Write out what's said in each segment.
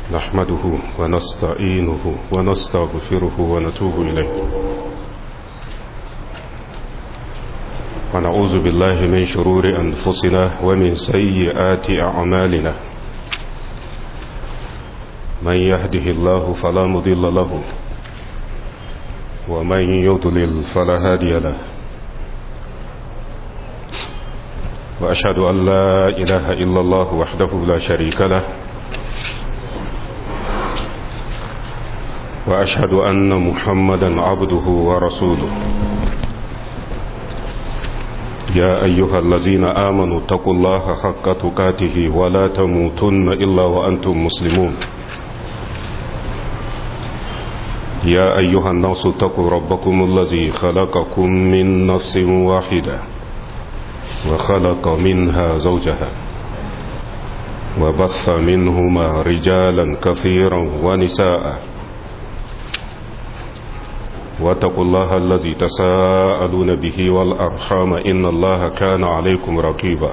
نحمده ونستعينه ونستغفره ونتوب إليه ونعوذ بالله من شرور أنفسنا ومن سيئات أعمالنا من يهده الله فلا مضل له ومن يضلل فلا هادي له وأشهد أن لا إله إلا الله وحده لا شريك له وأشهد أن محمدا عبده ورسوله يا أيها الذين آمنوا اتقوا الله حق تقاته ولا تموتن إلا وأنتم مسلمون يا أيها الناس اتقوا ربكم الذي خلقكم من نفس واحدة وخلق منها زوجها وبث منهما رجالا كثيرا ونساء واتقوا الله الذي تساءلون به والأرحام إن الله كان عليكم رقيبا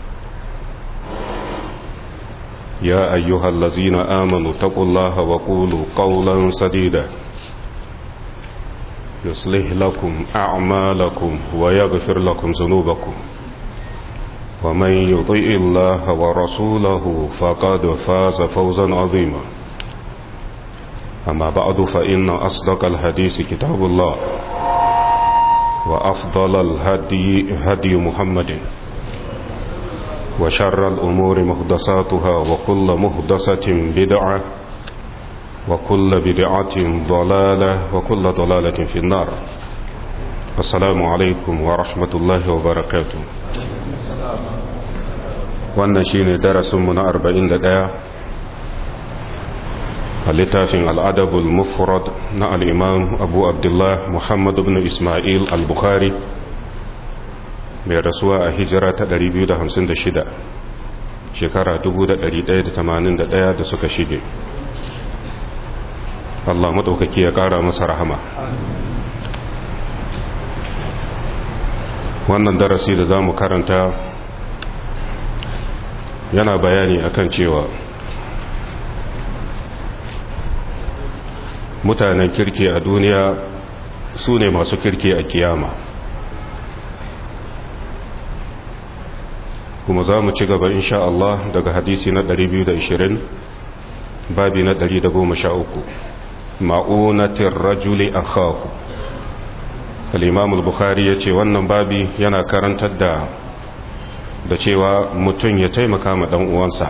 يا أيها الذين آمنوا اتقوا الله وقولوا قولا سديدا يصلح لكم أعمالكم ويغفر لكم ذنوبكم ومن يطيء الله ورسوله فقد فاز فوزا عظيما أما بعد فإن أصدق الحديث كتاب الله وأفضل الهدي هدي محمد وشر الأمور مهدساتها وكل مهدسة بدعة وكل بدعة ضلالة وكل ضلالة في النار السلام عليكم ورحمة الله وبركاته wannan shine darasinmu na 41 a littafin al'adabul mufrad na al'imam abu abdullah muhammad ibn ismail al-bukhari mai rasuwa a hijira ta 256 shekara 1181 da suka shige Allah maɗaukaki ya ƙara masa rahama wannan darasi da za mu karanta yana bayani akan cewa mutanen kirki a duniya su ne masu kirki a kiyama kuma za mu ci gaba insha Allah daga hadisi na 220 babi na 113 ma'unatin rajuli a khaku al-imam al-bukhari ya ce wannan babi yana karantar da da cewa mutum ya taimaka ma dan uwansa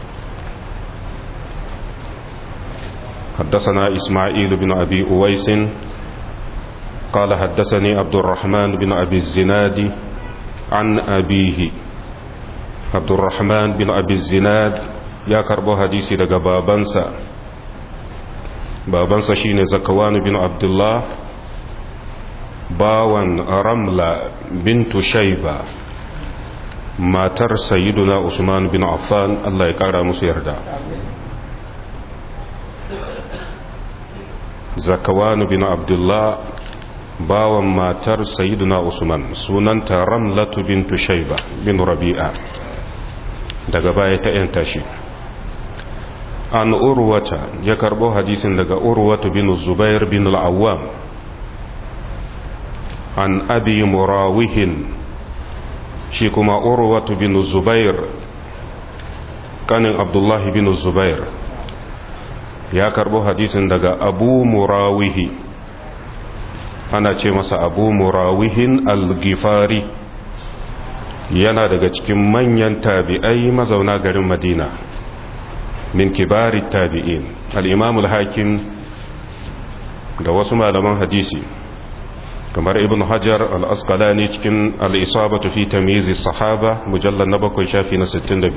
حدثنا إسماعيل بن أبي أويس قال حدثني عبد الرحمن بن أبي الزناد عن أبيه عبد الرحمن بن أبي الزناد يا كربو حديثي لغا بابنسا بابنسا شين زكوان بن عبد الله باوان رملة بنت شيبة matar sayyiduna usman bin affan Allah ya kara musu yarda zakawanu bin abdullah bawan matar sayyiduna usman sunanta ramlatu bintu shaiba bin rabi'a daga baya ta yanta shi an urwata ya karbo hadisin daga urwatu bin zubair bin al'awwam an abi murawihin shi kuma urwatu bin zubair kanin abdullahi bin zubair ya karbo hadisin daga abu murawihi ana ce masa abu murawihin al-gifari yana daga cikin manyan tabi'ai mazauna garin madina min kibari tabi'in al-imam al-hakim da wasu malaman hadisi kamar ibn hajar al-asqalani cikin al-isabatu fi tamyiz sahaba mujallal na bakwai shafi na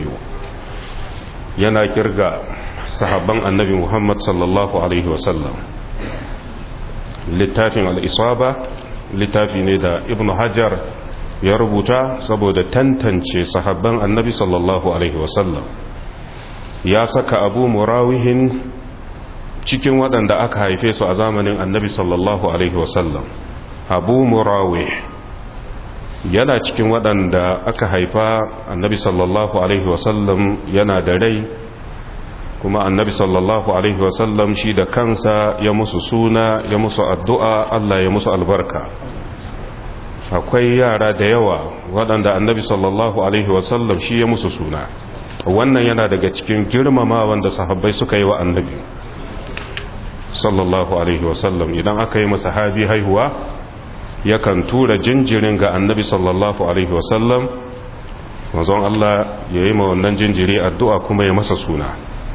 62 yana kirga sahabban annabi muhammad sallallahu alaihi wasallam littafin al-isaba littafi ne da ibn hajar ya rubuta saboda tantance sahabban annabi sallallahu alaihi wasallam ya saka abu murawihin cikin waɗanda aka haife su a zamanin annabi sallallahu alaihi wasallam abu murawih yana cikin waɗanda aka haifa annabi sallallahu alaihi wasallam yana da rai kuma annabi sallallahu alaihi wasallam shi da kansa ya musu suna ya musu addu'a Allah ya musu albarka akwai yara da yawa waɗanda annabi sallallahu alaihi wasallam shi ya musu suna wannan yana daga cikin girmama wanda sahabbai suka yi wa annabi sallallahu alaihi wasallam idan aka yi masa habi haihuwa yakan tura jinjirin ga annabi sallallahu alaihi wasallam manzon Allah ya yi ma wannan jinjiri addu'a kuma ya masa suna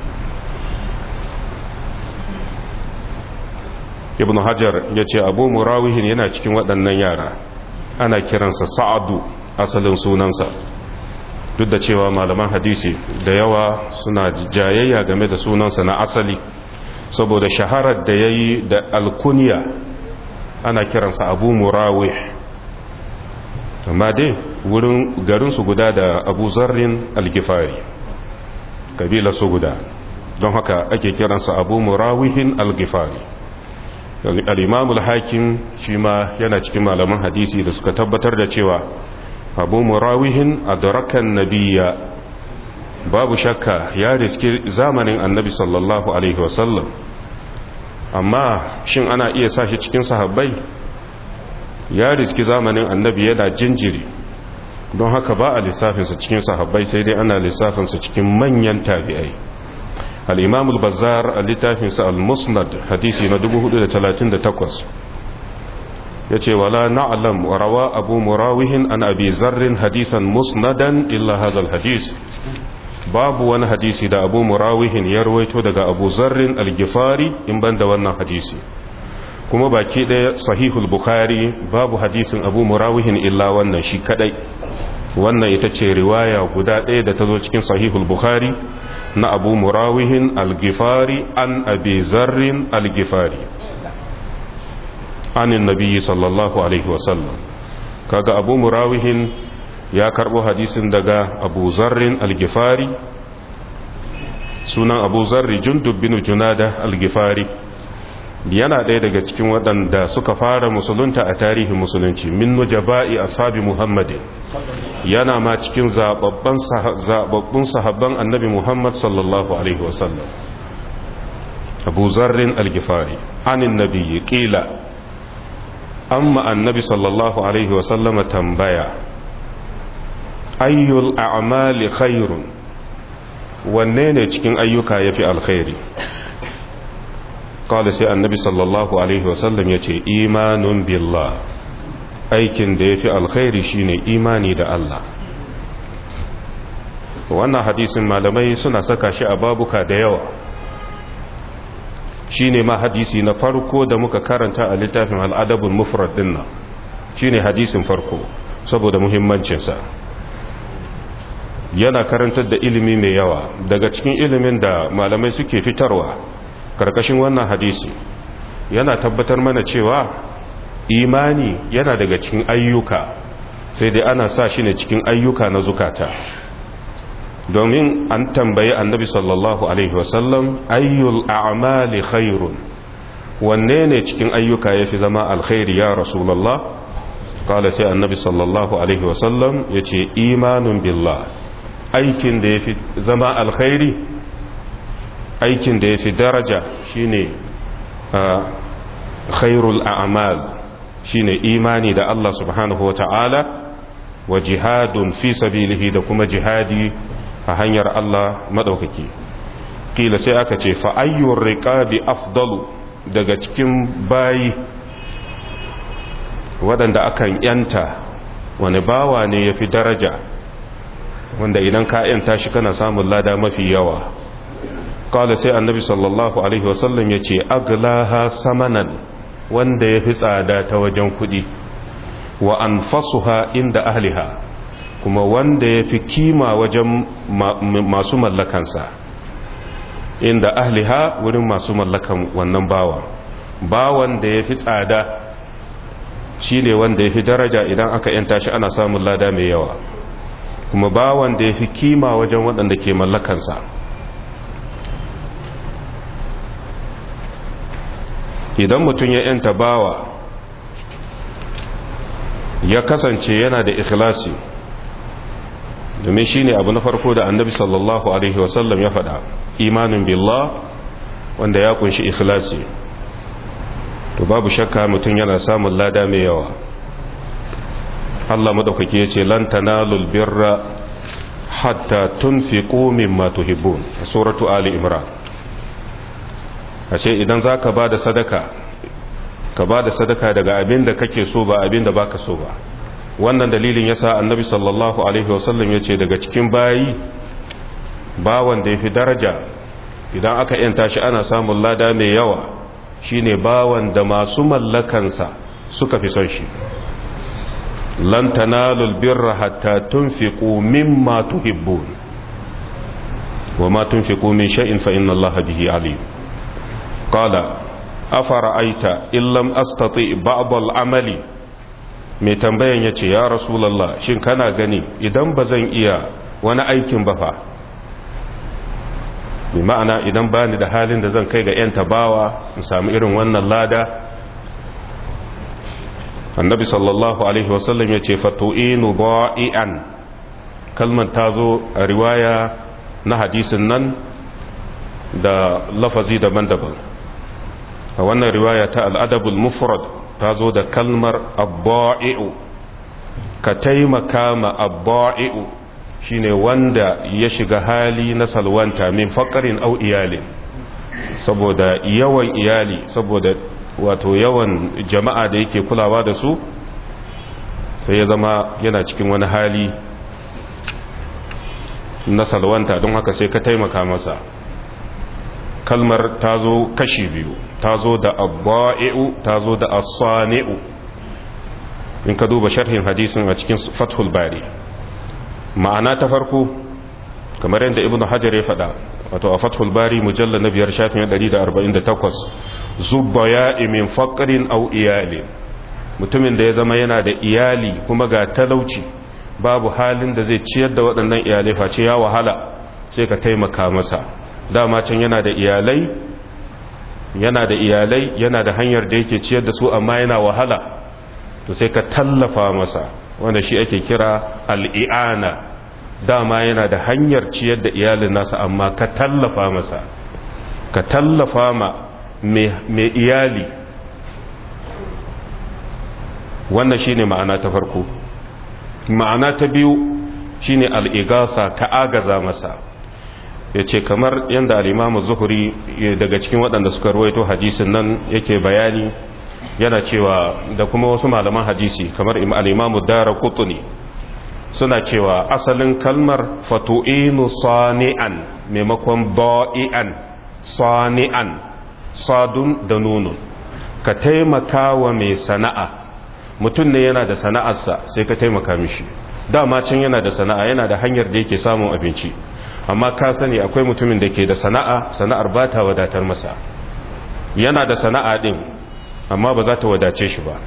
ibn hajar ya ce abu murawihin yana cikin waɗannan yara ana kiransa sa'adu asalin sunansa duk da cewa malaman hadisi da yawa suna jayayya game da sunansa na asali saboda shaharar da ya yi da alkuniya ana kiransa abu murawih amma dai wurin garinsu guda da abu zarrin algifari kabila su guda don haka ake kiransa abu murawihin algifari al'imamul hakim shi ma yana cikin malaman hadisi da suka tabbatar da cewa abu murawihin a darakan nabiya babu shakka ya riski zamanin annabi sallallahu alaihi wasallam amma shin ana iya sa shi cikin sahabbai ya riski zamanin annabi yana jinjiri don haka ba a lissafinsa cikin sahabbai sai dai ana lissafinsa cikin manyan tabi'ai al-imam al-bazzar a littafinsa al-musnad hadisi na 438 yace wala na'lam wa rawa abu murawihin an abi zarrin hadisan musnadan illa hadha al-hadis babu wani hadisi da abu murawihin ya rawaito daga abu zarrin al-gifari in banda wannan hadisi kuma baki ɗaya sahihul bukhari babu hadisin abu murawihin illa wannan shi kadai wannan ita ce riwaya guda ɗaya da ta zo cikin sahihul bukhari na abu murawihin al-gifari an abi zarrin al-gifari anin nabiyyi sallallahu alaihi wasallam kaga abu murawihin ya karbo hadisin daga abu zarrin al-gifari sunan abu zarri jundub bin junada al-gifari yana ɗaya daga cikin waɗanda suka fara musulunta a tarihin musulunci min nujaba'i ashabi muhammadin yana ma cikin zababbun sahabban annabi muhammad sallallahu alaihi wasallam abu zarrin al-gifari anin nabiyyi ƙila amma annabi sallallahu alaihi wasallam tambaya ayyul a'mali khairun wanne ne cikin ayyuka yafi alkhairi kawai sai annabi sallallahu alaihi wasallam ya ce imanun billah aikin da ya fi alkhairi shine imani da Allah wannan hadisin malamai suna saka shi a babuka da yawa shine ma hadisi na farko da muka karanta a littafin al'adabul mufrad dinnan shine hadisin farko saboda muhimmancinsa yana karantar da ilimi mai yawa daga cikin ilimin da malamai suke fitarwa karkashin wannan hadisi yana tabbatar mana cewa imani yana daga cikin ayyuka sai dai ana sa shi ne cikin ayyuka na zukata domin an tambayi annabi sallallahu alaihi wasallam ayyul a'mali khairun wanne ne cikin ayyuka yafi zama alkhairi ya rasulullah kala sai annabi sallallahu alaihi wasallam yace imanun billah aikin da yafi zama alkhairi aikin da ya fi daraja shine khairul a'mal shine imani da Allah subhanahu wa ta'ala wa jihadun fi sabilihi da kuma jihadi a hanyar Allah madaukaki kila sai aka ce fa ayyur riqabi afdalu daga cikin bayi waɗanda akan yanta wani bawa ne ya fi daraja wanda idan ka yanta shi kana samun lada mafi yawa kala sai annabi sallallahu alaihi wasallam ya ce aglaha samanan wanda ya fi tsada ta wajen kudi wa an fasuha inda ahliha kuma wanda ya fi kima wajen masu mallakansa inda ahliha wurin masu mallakan wannan bawan bawan da ya fi tsada shi ne wanda ya fi daraja idan aka yanta shi ana samun lada mai yawa kuma bawan da ya fi kima wajen waɗanda ke mallakansa idan mutum ya yanta bawa ya kasance yana da ikhlasi domin shi ne abu na farko da annabi sallallahu alaihi wasallam ya faɗa imanin billah wanda ya kunshi ikhlasi to babu shakka mutum yana samun lada mai yawa Allah madaukake ya ce lan tanalul birra hatta tunfiqu mimma tuhibbun a suratu ali imran ashe idan zaka bada sadaka ka bada sadaka daga abin da kake so ba abin da baka so ba wannan dalilin yasa annabi sallallahu alaihi wasallam yace daga cikin bayi bawan da yafi daraja idan aka yanta shi ana samun lada mai yawa shine bawan da masu mallakansa suka fi son shi lan tanalul birra hatta tunfiqu mimma tuhibbun wama tunfiqu min shay'in fa inna allaha bihi alim qala afara'aita illam astati ba'd al-amali mai tambayan yace ya rasulullah shin kana gani idan bazan iya wani aikin ba fa bi ma'ana idan bani da halin da zan kai ga yan tabawa in samu irin wannan lada annabi sallallahu alaihi wasallam ya ce fatu'inu ba'i'an kalmar ta zo a riwaya na hadisin nan da lafazi daban-daban a wannan riwaya ta al'adabul mufrad ta zo da kalmar abba'i'u ka taimaka ma abba'i'u shine wanda ya shiga hali na salwanta min faƙarin au iyalin saboda yawan iyali saboda wato yawan jama'a da yake kulawa da su sai ya zama yana cikin wani hali na salwanta don haka sai ka taimaka masa kalmar ta zo kashi biyu ta zo da abba'i'u ta zo da asani'u in ka duba sharhin hadisin a cikin fathul bari ma'ana ta farko kamar yadda ibnu hajar ya faɗa wato a fathul bari mujalla na biyar shafin 148 zubba ya min faƙarin au iyali mutumin da ya zama yana da iyali kuma ga talauci babu halin da zai ciyar da waɗannan iyalai face ya wahala sai ka taimaka masa dama can yana da iyalai yana da iyalai yana da hanyar da yake ciyar da su amma yana wahala to sai ka tallafa masa wanda shi ake kira al'i'ana dama yana da hanyar ciyar da iyalin nasa amma ka tallafa masa ka tallafa ma mai iyali wannan shine ma'ana ta farko ma'ana ta biyu shine al'igasa ka agaza masa ya ce kamar yadda al'imamu zuhuri daga cikin waɗanda suka ruwaito hadisin nan yake bayani yana cewa da kuma wasu malaman hadisi kamar al'imamu dara kutuni suna cewa asalin kalmar fatu'inu sani'an maimakon ba'i'an sani'an sadun da nunun ka taimaka wa mai sana'a mutum ne yana da sana'arsa sai ka taimaka mishi dama can yana da sana'a yana da hanyar da yake samun abinci amma ka sani akwai mutumin da ke da sana'a sana'ar ba ta wadatar masa yana da sana'a din amma ba za ta wadace shi ba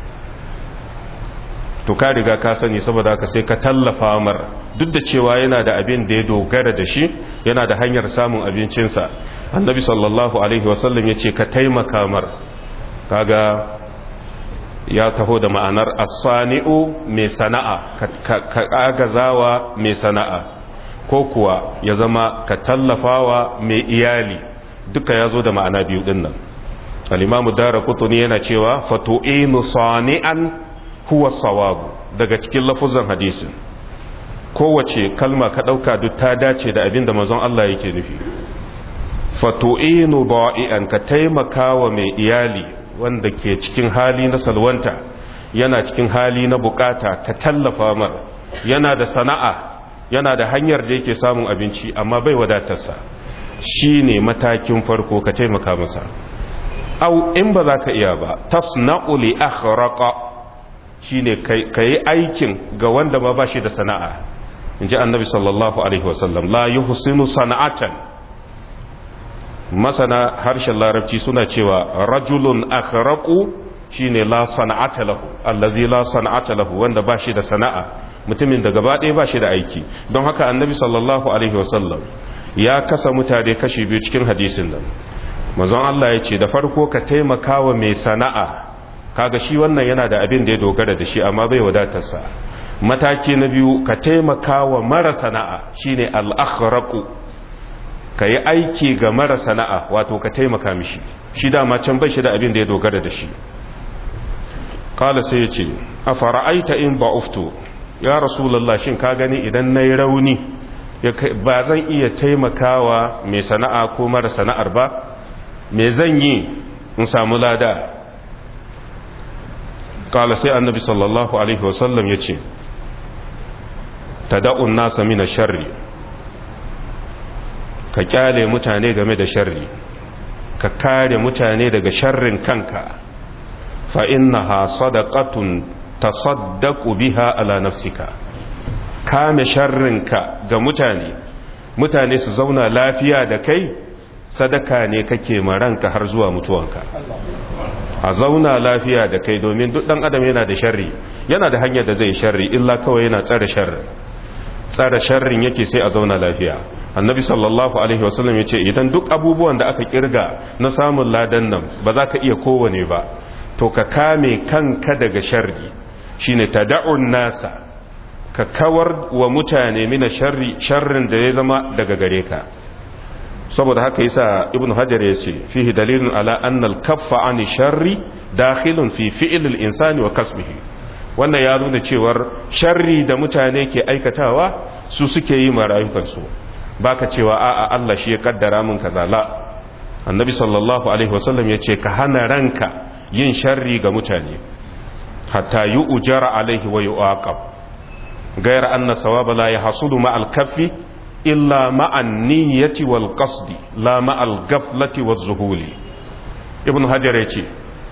to ka riga ka sani saboda haka sai ka tallafa mar duk da cewa yana da abin da ya dogara da shi yana da hanyar samun abincinsa annabi sallallahu alaihi wasallam ya ce ka taimaka mar kaga ya taho da ma'anar asani'u mai sana'a ka agazawa mai sana'a ko kuwa ya zama ka tallafawa mai iyali duka ya zo da ma'ana biyu din nan al-imamu dara kutuni yana cewa fatu'inu sani'an huwa sawabu daga cikin lafuzan hadisin kowace kalma ka ɗauka duk ta dace da abin da manzon Allah yake nufi fatu'inu ba'i'an ka taimaka wa mai iyali wanda ke cikin hali na salwanta yana cikin hali na bukata ka tallafa mar yana da sana'a yana da hanyar da yake samun abinci amma bai wadatarsa shine matakin farko ka taimaka masa au in ba za ka iya ba tasna'u li akhraqa shine kai aikin ga wanda ma bashi da sana'a inji annabi sallallahu alaihi wasallam la yuhsinu sana'atan masana harshen larabci suna cewa rajulun akhraqu shine la sana'ata lahu allazi la sana'ata lahu wanda bashi da sana'a mutumin da gaba ɗaya bashi da aiki don haka annabi sallallahu alaihi wasallam ya kasa mutane kashi biyu cikin hadisin nan manzon Allah ya ce da farko ka taimaka wa mai sana'a kaga shi wannan yana da abin da ya dogara da shi amma bai wadatarsa mataki na biyu ka taimaka wa mara sana'a shine al-akhraqu ka yi aiki ga mara sana'a wato ka taimaka mishi shi dama can bai shi da abin da ya dogara da shi kala sai ya ce a fara'aita in ba'uftu ya rasulallah shin ka gani idan na yi rauni ba zan iya taimakawa mai sana'a ko mara sana'ar ba me zan yi in samu lada kala sai annabi sallallahu alaihi wasallam ya ce ta da'un nasa mina sharri ka kyale mutane game da sharri ka kare mutane daga sharrin kanka fa innaha sadaqatun tasaddaqu biha ala nafsika kame sharrinka ga mutane mutane su zauna lafiya da kai sadaka ne kake maranka har zuwa mutuwanka a zauna lafiya da kai domin duk dan adam yana da sharri yana da hanyar da zai sharri illa kawai yana tsare sharri tsare sharrin yake sai a zauna lafiya annabi sallallahu alaihi wasallam ya ce idan duk abubuwan da aka kirga na samun ladan nan ba za ka iya kowane ba to ka kame kanka daga sharri shine tada'un nasa ka kawar wa mutane mina sharri sharrin da ya zama daga gare ka saboda haka yasa ibn hajar ya ce fihi dalilun ala anna al-kaffa an sharri dakhilun fi fi'l al-insani wa kasbihi wannan ya nuna cewar sharri da mutane ke aikatawa su suke yi ma rayukansu baka cewa a'a Allah shi ya kaddara min kaza la annabi sallallahu alaihi wasallam ya ce ka hana ranka yin sharri ga mutane hatta yi ujara alaihi wa yu'aqab gayar anna sawaba la yahsulu ma al-kaffi illa ma an-niyyati wal qasdi la ma al-ghaflati waz-zuhuli ibn hajar yace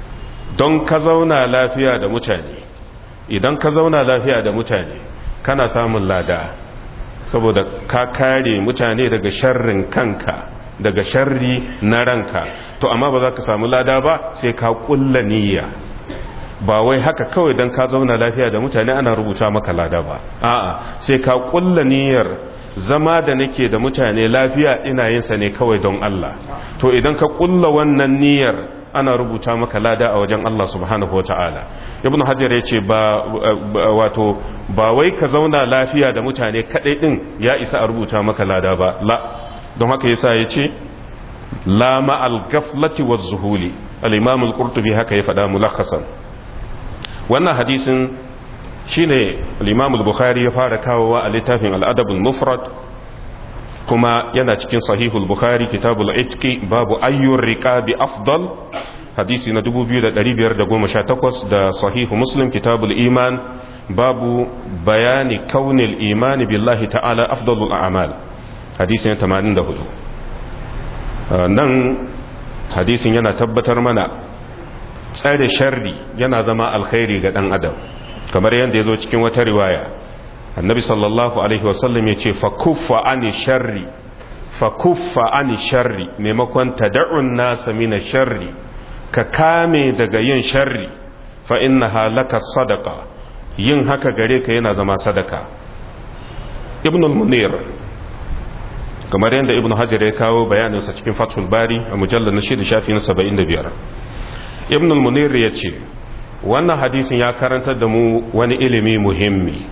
don ka zauna lafiya da mutane idan ka zauna lafiya da mutane kana samun lada saboda ka kare mutane daga sharrin kanka daga sharri na ranka to amma ba za ka samu lada ba sai ka kulla niyya ba wai haka kawai don ka zauna lafiya da mutane ana rubuta maka lada ba a'a sai ka kulla niyyar zama da nake da mutane lafiya ina yin sa ne kawai don Allah to idan ka kulla wannan niyyar ana rubuta maka lada a wajen Allah subhanahu wa ta'ala ibn hajar ya ce ba wato ba wai ka zauna lafiya da mutane kadai din ya isa a rubuta maka lada ba la don haka yasa ya ce la ma'al gaflati wa zuhuli al-imam al-qurtubi haka ya faɗa mulakhasan wannan hadisin shine al-imam al-bukhari ya fara kawowa a littafin al-adab al-mufrad kuma yana cikin sahihul bukhari kitabul itki babu ayyur riqabi afdal hadisi na 2518 da sahihu muslim kitabul iman babu bayani kaunil imani billahi ta'ala afdalul a'mal hadisi na 84 nan hadisin yana tabbatar mana tsare sharri yana zama alkhairi ga dan adam kamar yadda ya zo cikin wata riwaya annabi sallallahu alaihi wasallam ya ce fakuffa ani sharri fakuffa ani sharri maimakon tada'un nasa mina sharri ka kame daga yin sharri fa inna halaka sadaka yin haka gare ka yana zama sadaka ibn al-munir kamar yadda ibn hajar ya kawo bayaninsa cikin fathul bari a mujallar na shida shafi na 75 ibn al-munir ya ce wannan hadisin ya karantar da mu wani ilimi muhimmi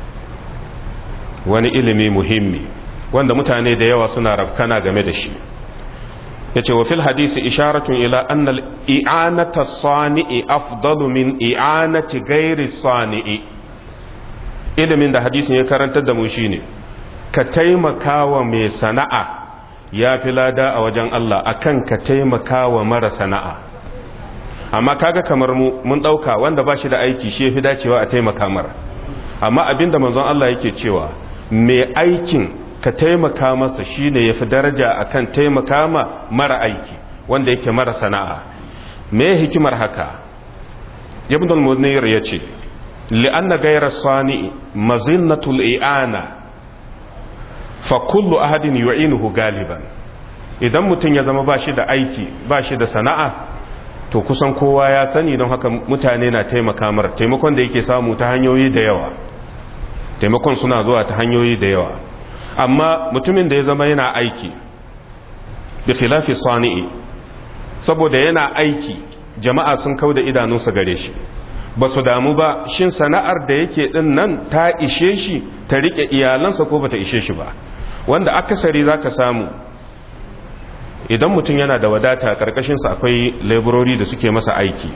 wani ilimi muhimmi wanda mutane da yawa suna rafkana game da shi ya ce wa fil hadisi isharatun ila annal i'anata sani'i afdalu min i'anati gairi sani'i ilimin da hadisin ya karantar da mu shine ka taimaka wa mai sana'a ya fi lada a wajen Allah akan ka taimaka wa mara sana'a amma kaga kamar mu mun dauka wanda ba shi da aiki shi yafi dacewa a taimaka mara amma abinda manzon Allah yake cewa mai aikin ka taimaka masa shine yafi daraja akan taimaka ma mara aiki wanda yake mara sana'a me hikimar haka ibn al-munir yace li'anna ghayra sani mazinnatul i'ana fa kullu ahadin yu'inuhu galiban idan mutum ya zama bashi da aiki bashi da sana'a to kusan kowa ya sani don haka mutane na taimaka mar taimakon da yake samu ta hanyoyi da yawa taimakon suna zuwa ta hanyoyi da yawa amma mutumin da ya zama yana aiki da filafi sani'i saboda yana aiki jama'a sun kau da idanunsa gare shi ba su damu ba shin sana'ar da yake din nan ta ishe shi ta rike iyalansa ko ba ta ishe shi ba wanda akasari za ka samu idan mutum yana da wadata ƙarƙashinsa akwai laborori da suke masa aiki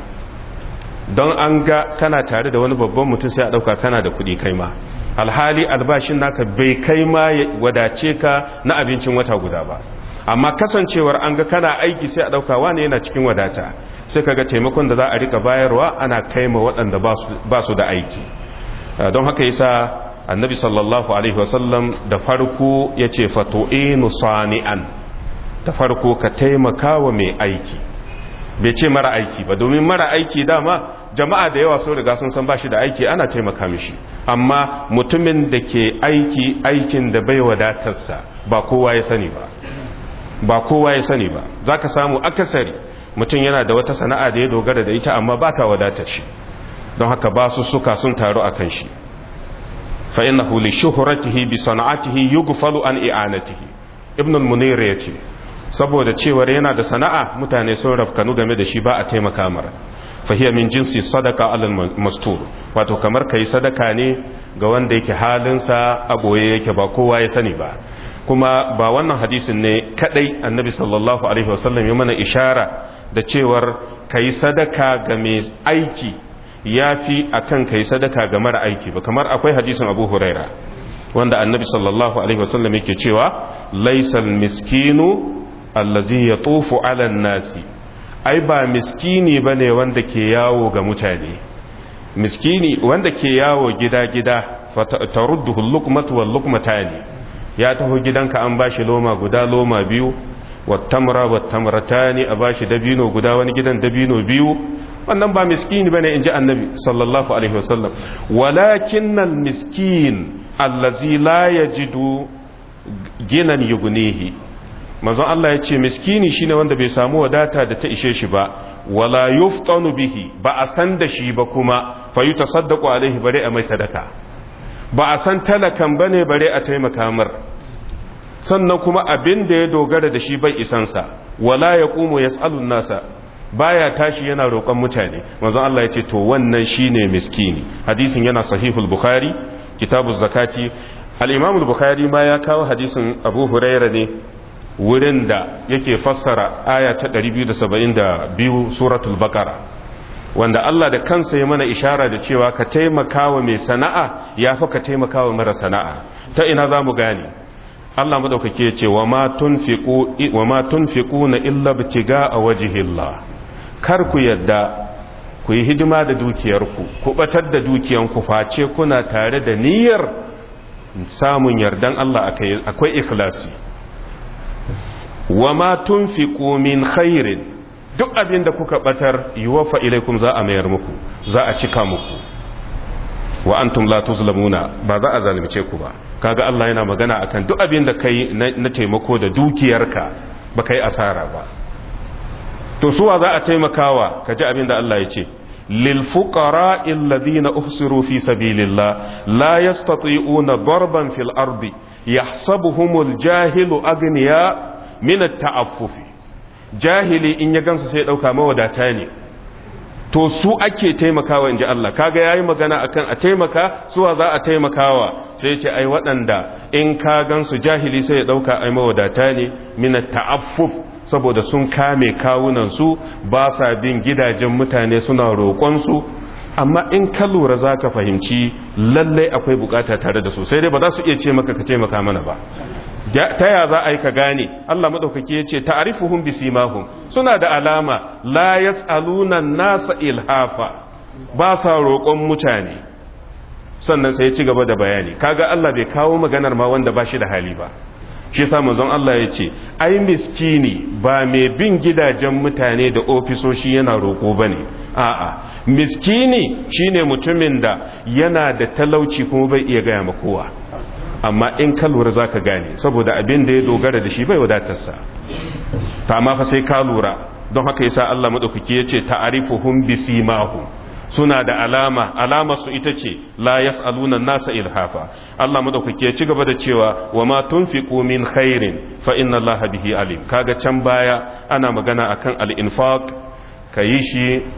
don an ga kana tare da wani babban mutum sai a ɗauka kana da kuɗi kai ma alhali albashin naka bai kai ma wadace ka na abincin wata guda ba amma kasancewar an ga kana aiki sai a ɗauka wane yana cikin wadata sai kaga taimakon da za a rika bayarwa ana kai ma waɗanda ba su da aiki don haka yasa annabi sallallahu alaihi wasallam da farko ya ce fato'inu sani'an da farko ka taimaka wa mai aiki bai ce mara aiki ba domin mara aiki dama jama'a da yawa sun riga sun san bashi da aiki ana taimaka mishi amma mutumin da ke aiki aikin da bai wadatarsa ba kowa ya sani ba ba kowa ya sani ba za ka samu akasari mutum yana da wata sana'a da ya dogara da ita amma ba ta wadatar shi don haka ba su suka sun taru a kan shi fa innahu li shuhratihi bi sana'atihi yughfalu an i'anatihi ibn al-munir yace saboda cewar yana da sana'a mutane sun rafkanu game da shi ba a taimaka mara fahiya min jinsi sadaka alal mastur wato kamar kai sadaka ne ga wanda yake halinsa a boye yake ba kowa ya sani ba kuma ba wannan hadisin ne kadai annabi sallallahu alaihi wasallam ya mana ishara da cewar kai sadaka ga mai aiki yafi akan kai sadaka ga mara aiki ba kamar akwai hadisin abu huraira wanda annabi sallallahu alaihi wasallam yake cewa laisal miskinu allazi yatufu ala nasi ai ba miskini bane wanda ke yawo ga mutane miskini wanda ke yawo gida-gida tarudduhu luqmatu wal luqmatani ya taho gidanka an bashi loma guda loma biyu wattamra wattamratani a bashi dabino guda wani gidan dabino biyu wannan ba miskini bane inji annabi sallallahu alaihi wasallam walakinnal miskin allazi la yajidu ginan yugnihi manzon Allah ya ce miskini shine wanda bai samu wadata da ta ishe shi ba wala yuftanu bihi ba a san da shi ba kuma fa yutasaddaqu alaihi bare a mai sadaka ba a san talakan bane bare a taimaka mar sannan kuma abin da ya dogara da shi bai isansa wala yaqumu yas'alu nasa baya tashi yana roƙon mutane manzon Allah ya ce to wannan shine miskini hadisin yana sahihul bukhari kitabu zakati al-imam al-bukhari ma ya kawo hadisin abu huraira ne wurin da yake fassara aya ta 272 suratul baqara wanda Allah da kansa ya mana ishara da cewa ka taimakawa mai sana'a ya fa ka taimakawa mara sana'a ta ina za mu gane Allah madaukake ya ce wa ma tunfiqu wa ma tunfiquna illa bitiga a wajhillah kar ku yadda ku yi hidima da dukiyarku ku batar da dukiyanku face kuna tare da niyyar samun yardan Allah akwai ikhlasi wa ma tunfiqu min khairin duk abin da kuka batar yuwafa ilaikum za a mayar muku za a cika muku wa antum la tuzlamuna ba za a zalunce ku ba kaga Allah yana magana akan duk abin da kai na taimako da dukiyarka ba kai asara ba to suwa za a taimakawa kaji abin da Allah ya ce lil fuqara alladhina uhsiru fi sabilillah la yastati'una darban fil ardi yahsabuhumul jahilu aghniya min at-ta'affufi jahili in ya gansu sai dauka mawadata ne to su ake taimakawa inji Allah kaga yayi magana akan a taimaka suwa za a taimakawa sai ce ai waɗanda in ka gansu jahili sai ya dauka ai mawadata ne min at-ta'affuf saboda sun kame kawunan su ba sa bin gidajen mutane suna roƙon su amma in ka lura za ka fahimci lallai akwai bukata tare da su sai dai ba za su iya ce maka ka taimaka mana ba ta ya za a yi ka gane Allah maɗaukaki ya ce ta'arifuhum bisimahum suna da alama la yas'aluna nasa ilhafa ba sa roƙon mutane sannan sai ya ci gaba da bayani kaga Allah bai kawo maganar ma wanda ba shi da hali ba shi sa manzon Allah ya ce ai miskini ba mai bin gidajen mutane da ofisoshi yana roƙo bane a'a miskini shine mutumin da yana da talauci kuma bai iya gaya ma kowa amma in ka lura za ka gane saboda abin da ya dogara da shi bai wadatarsa ta amma fa sai ka lura don haka yasa Allah madaukaki yace ta'arifuhum bisimahum suna da alama alama su ita ce la yas'aluna nasa ilhafa Allah madaukaki ya ci gaba da cewa wa ma tunfiqu min khairin fa inna Allaha bihi alim kaga can baya ana magana akan al-infaq kayi shi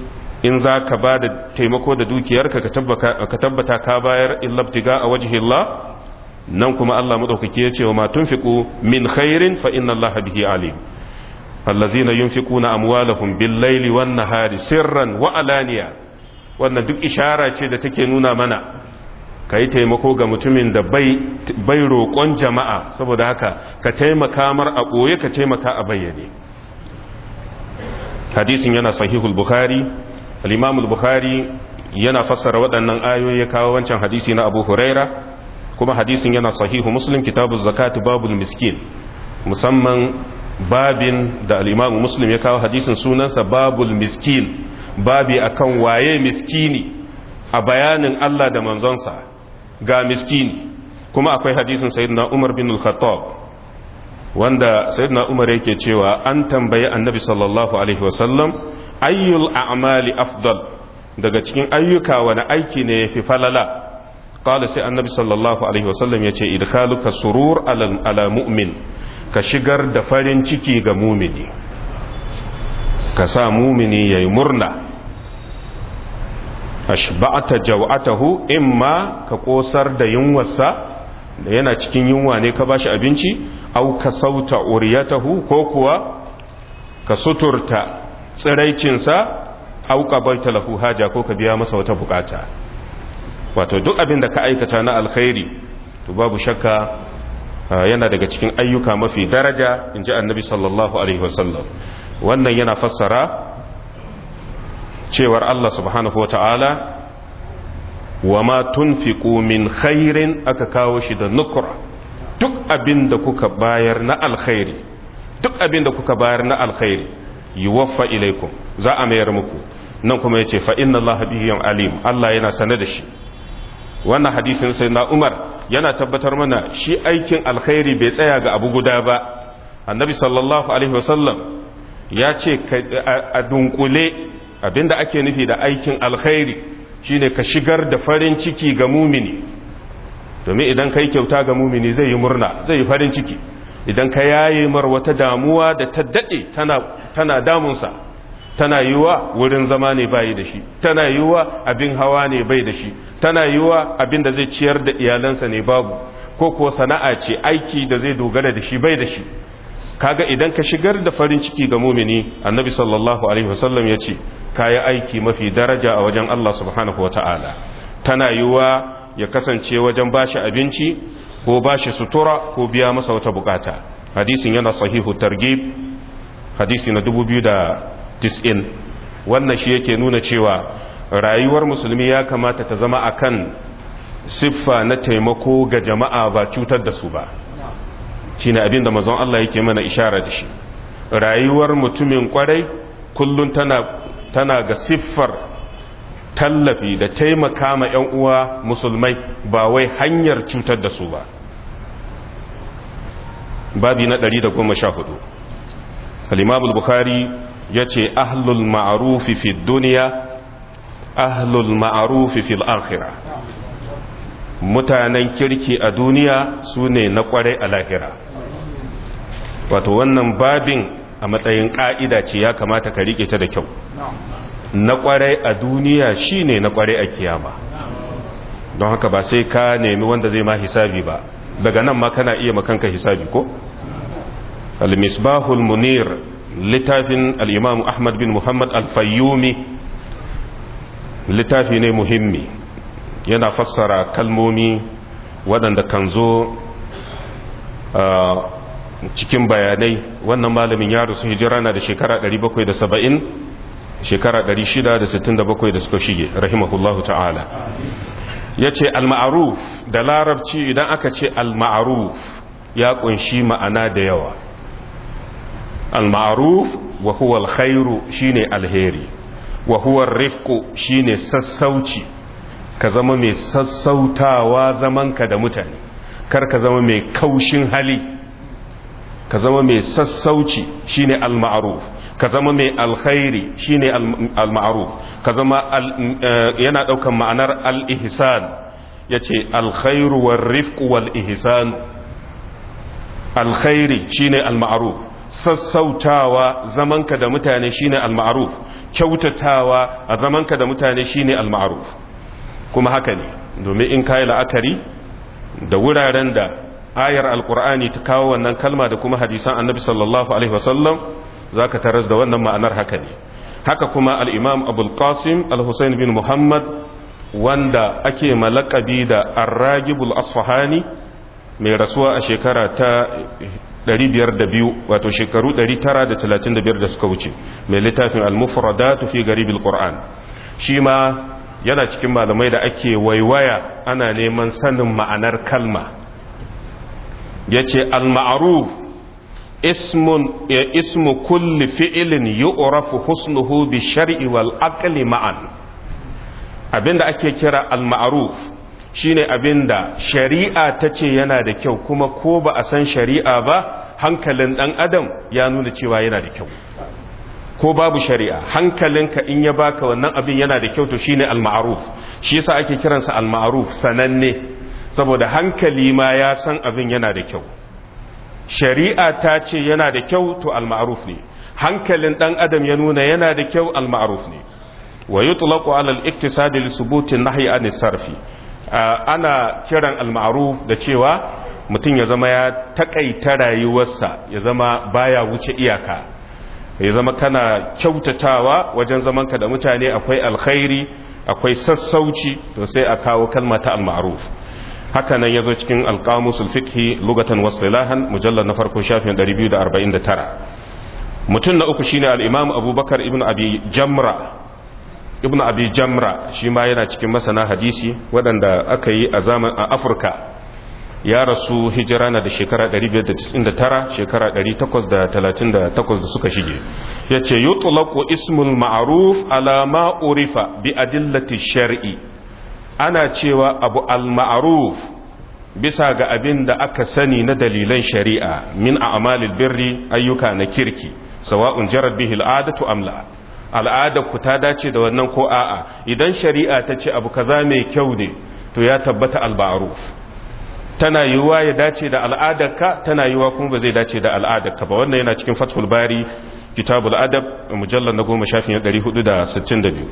in za ka ba da taimako da dukiyarka ka tabbata ka bayar illabtiga a wajihillah nan kuma Allah maɗaukaki ya ce wa ma tunfiqu min khairin fa inna Allah bihi alim allazina yunfiquna amwalahum bil laili wan nahari sirran wa alaniya wannan duk ishara ce da take nuna mana kai taimako ga mutumin da bai bai roƙon jama'a saboda haka ka taimaka mar a ɓoye ka taimaka a bayyane hadisin yana sahihul bukhari al-imam al-bukhari yana fassara waɗannan ayoyi ya kawo wancan hadisi na abu huraira kuma hadisin yana sahihu muslim kitabu zakati babul miskin musamman babin da al-imam muslim ya kawo hadisin sunansa babul miskin babi akan waye miskini a bayanin Allah da manzonsa ga miskini kuma akwai hadisin sayyidina Umar bin al-Khattab wanda sayyidina Umar yake cewa an tambayi annabi sallallahu alaihi wasallam ayyul a'mali afdal daga cikin ayyuka wani aiki ne yafi falala qala sai annabi sallallahu alaihi wasallam yace idkhaluka surur ala ala mu'min ka shigar da farin ciki ga mumini ka sa mumini yayi murna ashba'ata jaw'atahu imma ka kosar da yunwarsa da yana cikin yunwa ne ka bashi abinci au ka sauta uriyatahu ko kuwa ka suturta tsiraicinsa au ka baita lahu haja ko ka biya masa wata bukata wato duk abin da ka aikata na alkhairi to babu shakka yana daga cikin ayyuka mafi daraja in ji annabi sallallahu alaihi wasallam wannan yana fassara cewar Allah subhanahu wa ta'ala wa ma tunfiqu min khairin aka kawo shi da nukura duk abin da kuka bayar na alkhairi duk abin da kuka bayar na alkhairi yuwaffa ilaikum za a mayar muku nan kuma yace fa inna Allah bihi alim Allah yana sane da shi wannan hadisin sai na Umar yana tabbatar mana shi aikin alkhairi bai tsaya ga abu guda ba annabi sallallahu alaihi wasallam ya ce a dunkule abinda ake nufi da aikin alkhairi shine ka shigar da farin ciki ga mumini domin idan kai kyauta ga mumini zai yi murna zai yi farin ciki idan ka yaye mar wata damuwa da ta dade tana tana damunsa tana yiwa wurin zama ne bai da shi tana yiwa abin hawa ne bai da shi tana yiwa abin da zai ciyar da iyalansa ne babu ko kuwa sana'a ce aiki da zai dogara da shi bai da shi kaga idan ka shigar da farin ciki ga mumini annabi sallallahu alaihi wasallam ya ce kayi aiki mafi daraja a wajen Allah subhanahu wa ta'ala tana yiwuwa ya kasance wajen bashi abinci ko bashi sutura ko biya masa wata bukata hadisin yana sahihu targib hadisi na 2090 wannan shi yake nuna cewa rayuwar musulmi ya kamata ta zama akan siffa na taimako ga jama'a ba cutar da su ba shine abinda mazan Allah yake mana ishara da shi rayuwar mutumin kwarai kullum tana tana ga siffar tallafi da taimaka ma 'yan uwa musulmai ba wai hanyar cutar da su ba babi na 114 al-imam bukhari yace ahlul ma'rufi fi dunya ahlul ma'rufi fil akhirah mutanen kirki a duniya su ne na kwarai a lahira wato wannan babin a matsayin ƙa'ida ce ya kamata ka riƙe ta da kyau na kwarai a duniya shi ne na kwarai a kiyama don haka ba sai ka nemi wanda zai ma hisabi ba daga nan ma kana iya makanka hisabi ko? al-misbahul munir littafin al-imam ahmad bin muhammad al-fayyumi littafi ne muhimmi yana fassara kalmomi waɗanda kan zo cikin bayanai wannan malamin ya rusu hijira na da shekara 770 shekara 667 da suka shige rahimahullahu ta'ala ya ce al-ma'aruf da larabci idan aka ce al-ma'aruf ya kunshi ma'ana da yawa al-ma'aruf wa huwa al-khairu shine alheri wa huwa rifqu shine sassauci ka zama mai sassautawa zamanka da mutane kar ka zama mai kaushin hali ka zama mai sassauci shine al-ma'ruf ka zama mai alkhairi shine al-ma'ruf ka zama yana daukan ma'anar al-ihsan yace al-khairu war-rifqu wal-ihsan alkhairi shine al-ma'ruf sassautawa zamanka da mutane shine al-ma'ruf kyautatawa a zamanka da mutane shine al-ma'ruf kuma haka ne domin in kai la'akari da wuraren da ayar alkur'ani ta kawo wannan kalma da kuma hadisan annabi sallallahu alaihi wasallam zaka taras da wannan ma'anar haka ne haka kuma al-imam abul qasim al-husayn bin muhammad wanda ake malakabi da ar-ragibul asfahani mai rasuwa a shekara ta 502 wato shekaru 935 da suka wuce mai littafin al-mufradatu fi garibil qur'an shi ma yana cikin malamai da ake waiwaya ana neman sanin ma'anar kalma yace al-ma'ruf ismun ismu kulli fi'lin yu'rafu husnuhu bi shar'i wal aqli ma'an abinda ake kira al-ma'ruf shine abinda shari'a ta ce yana da kyau kuma ko ba a san shari'a ba hankalin dan adam ya nuna cewa yana da kyau ko babu shari'a hankalinka in ya baka wannan abin yana da kyau to shine al-ma'ruf shi yasa ake kiransa al-ma'ruf sananne saboda hankali ma ya san abin yana da kyau shari'a ta ce yana da kyau to al-ma'ruf ne hankalin dan adam ya nuna yana da kyau al-ma'ruf ne wa yutlaqu ala al-iktisadi li subuti an-nahyi an sarfi ana kiran al-ma'ruf da cewa mutum ya zama ya takaita rayuwarsa ya zama baya wuce iyaka ya zama kana kyautatawa wajen zamanka da mutane akwai alkhairi akwai sassauci to sai a kawo kalma ta al-ma'ruf haka nan yazo cikin al-qamusul fiqhi lugatan wasilahan mujallad na farko shafin 249 mutum na uku shine al-imam abubakar ibn abi jamra ibn abi jamra shi ma yana cikin masana hadisi waɗanda aka yi a zaman a afirka ya rasu hijira na da shekara 599 shekara 838 da suka shige ya ce yutlaqu ismul ma'ruf ala ma urifa bi adillati shar'i ana cewa abu al-ma'ruf bisa ga abin da aka sani na dalilan shari'a min a'malil birri ayyuka na kirki sawa'un jarad bihi al'adatu amla al'adar ku ta dace da wannan ko a'a idan shari'a ta ce abu kaza mai kyau ne to ya tabbata al-ma'ruf tana yiwuwa ya dace da al'adarka tana yiwuwa kuma ba zai dace da al'adarka ba wannan yana cikin fathul bari kitabul adab mujallar na goma shafin 462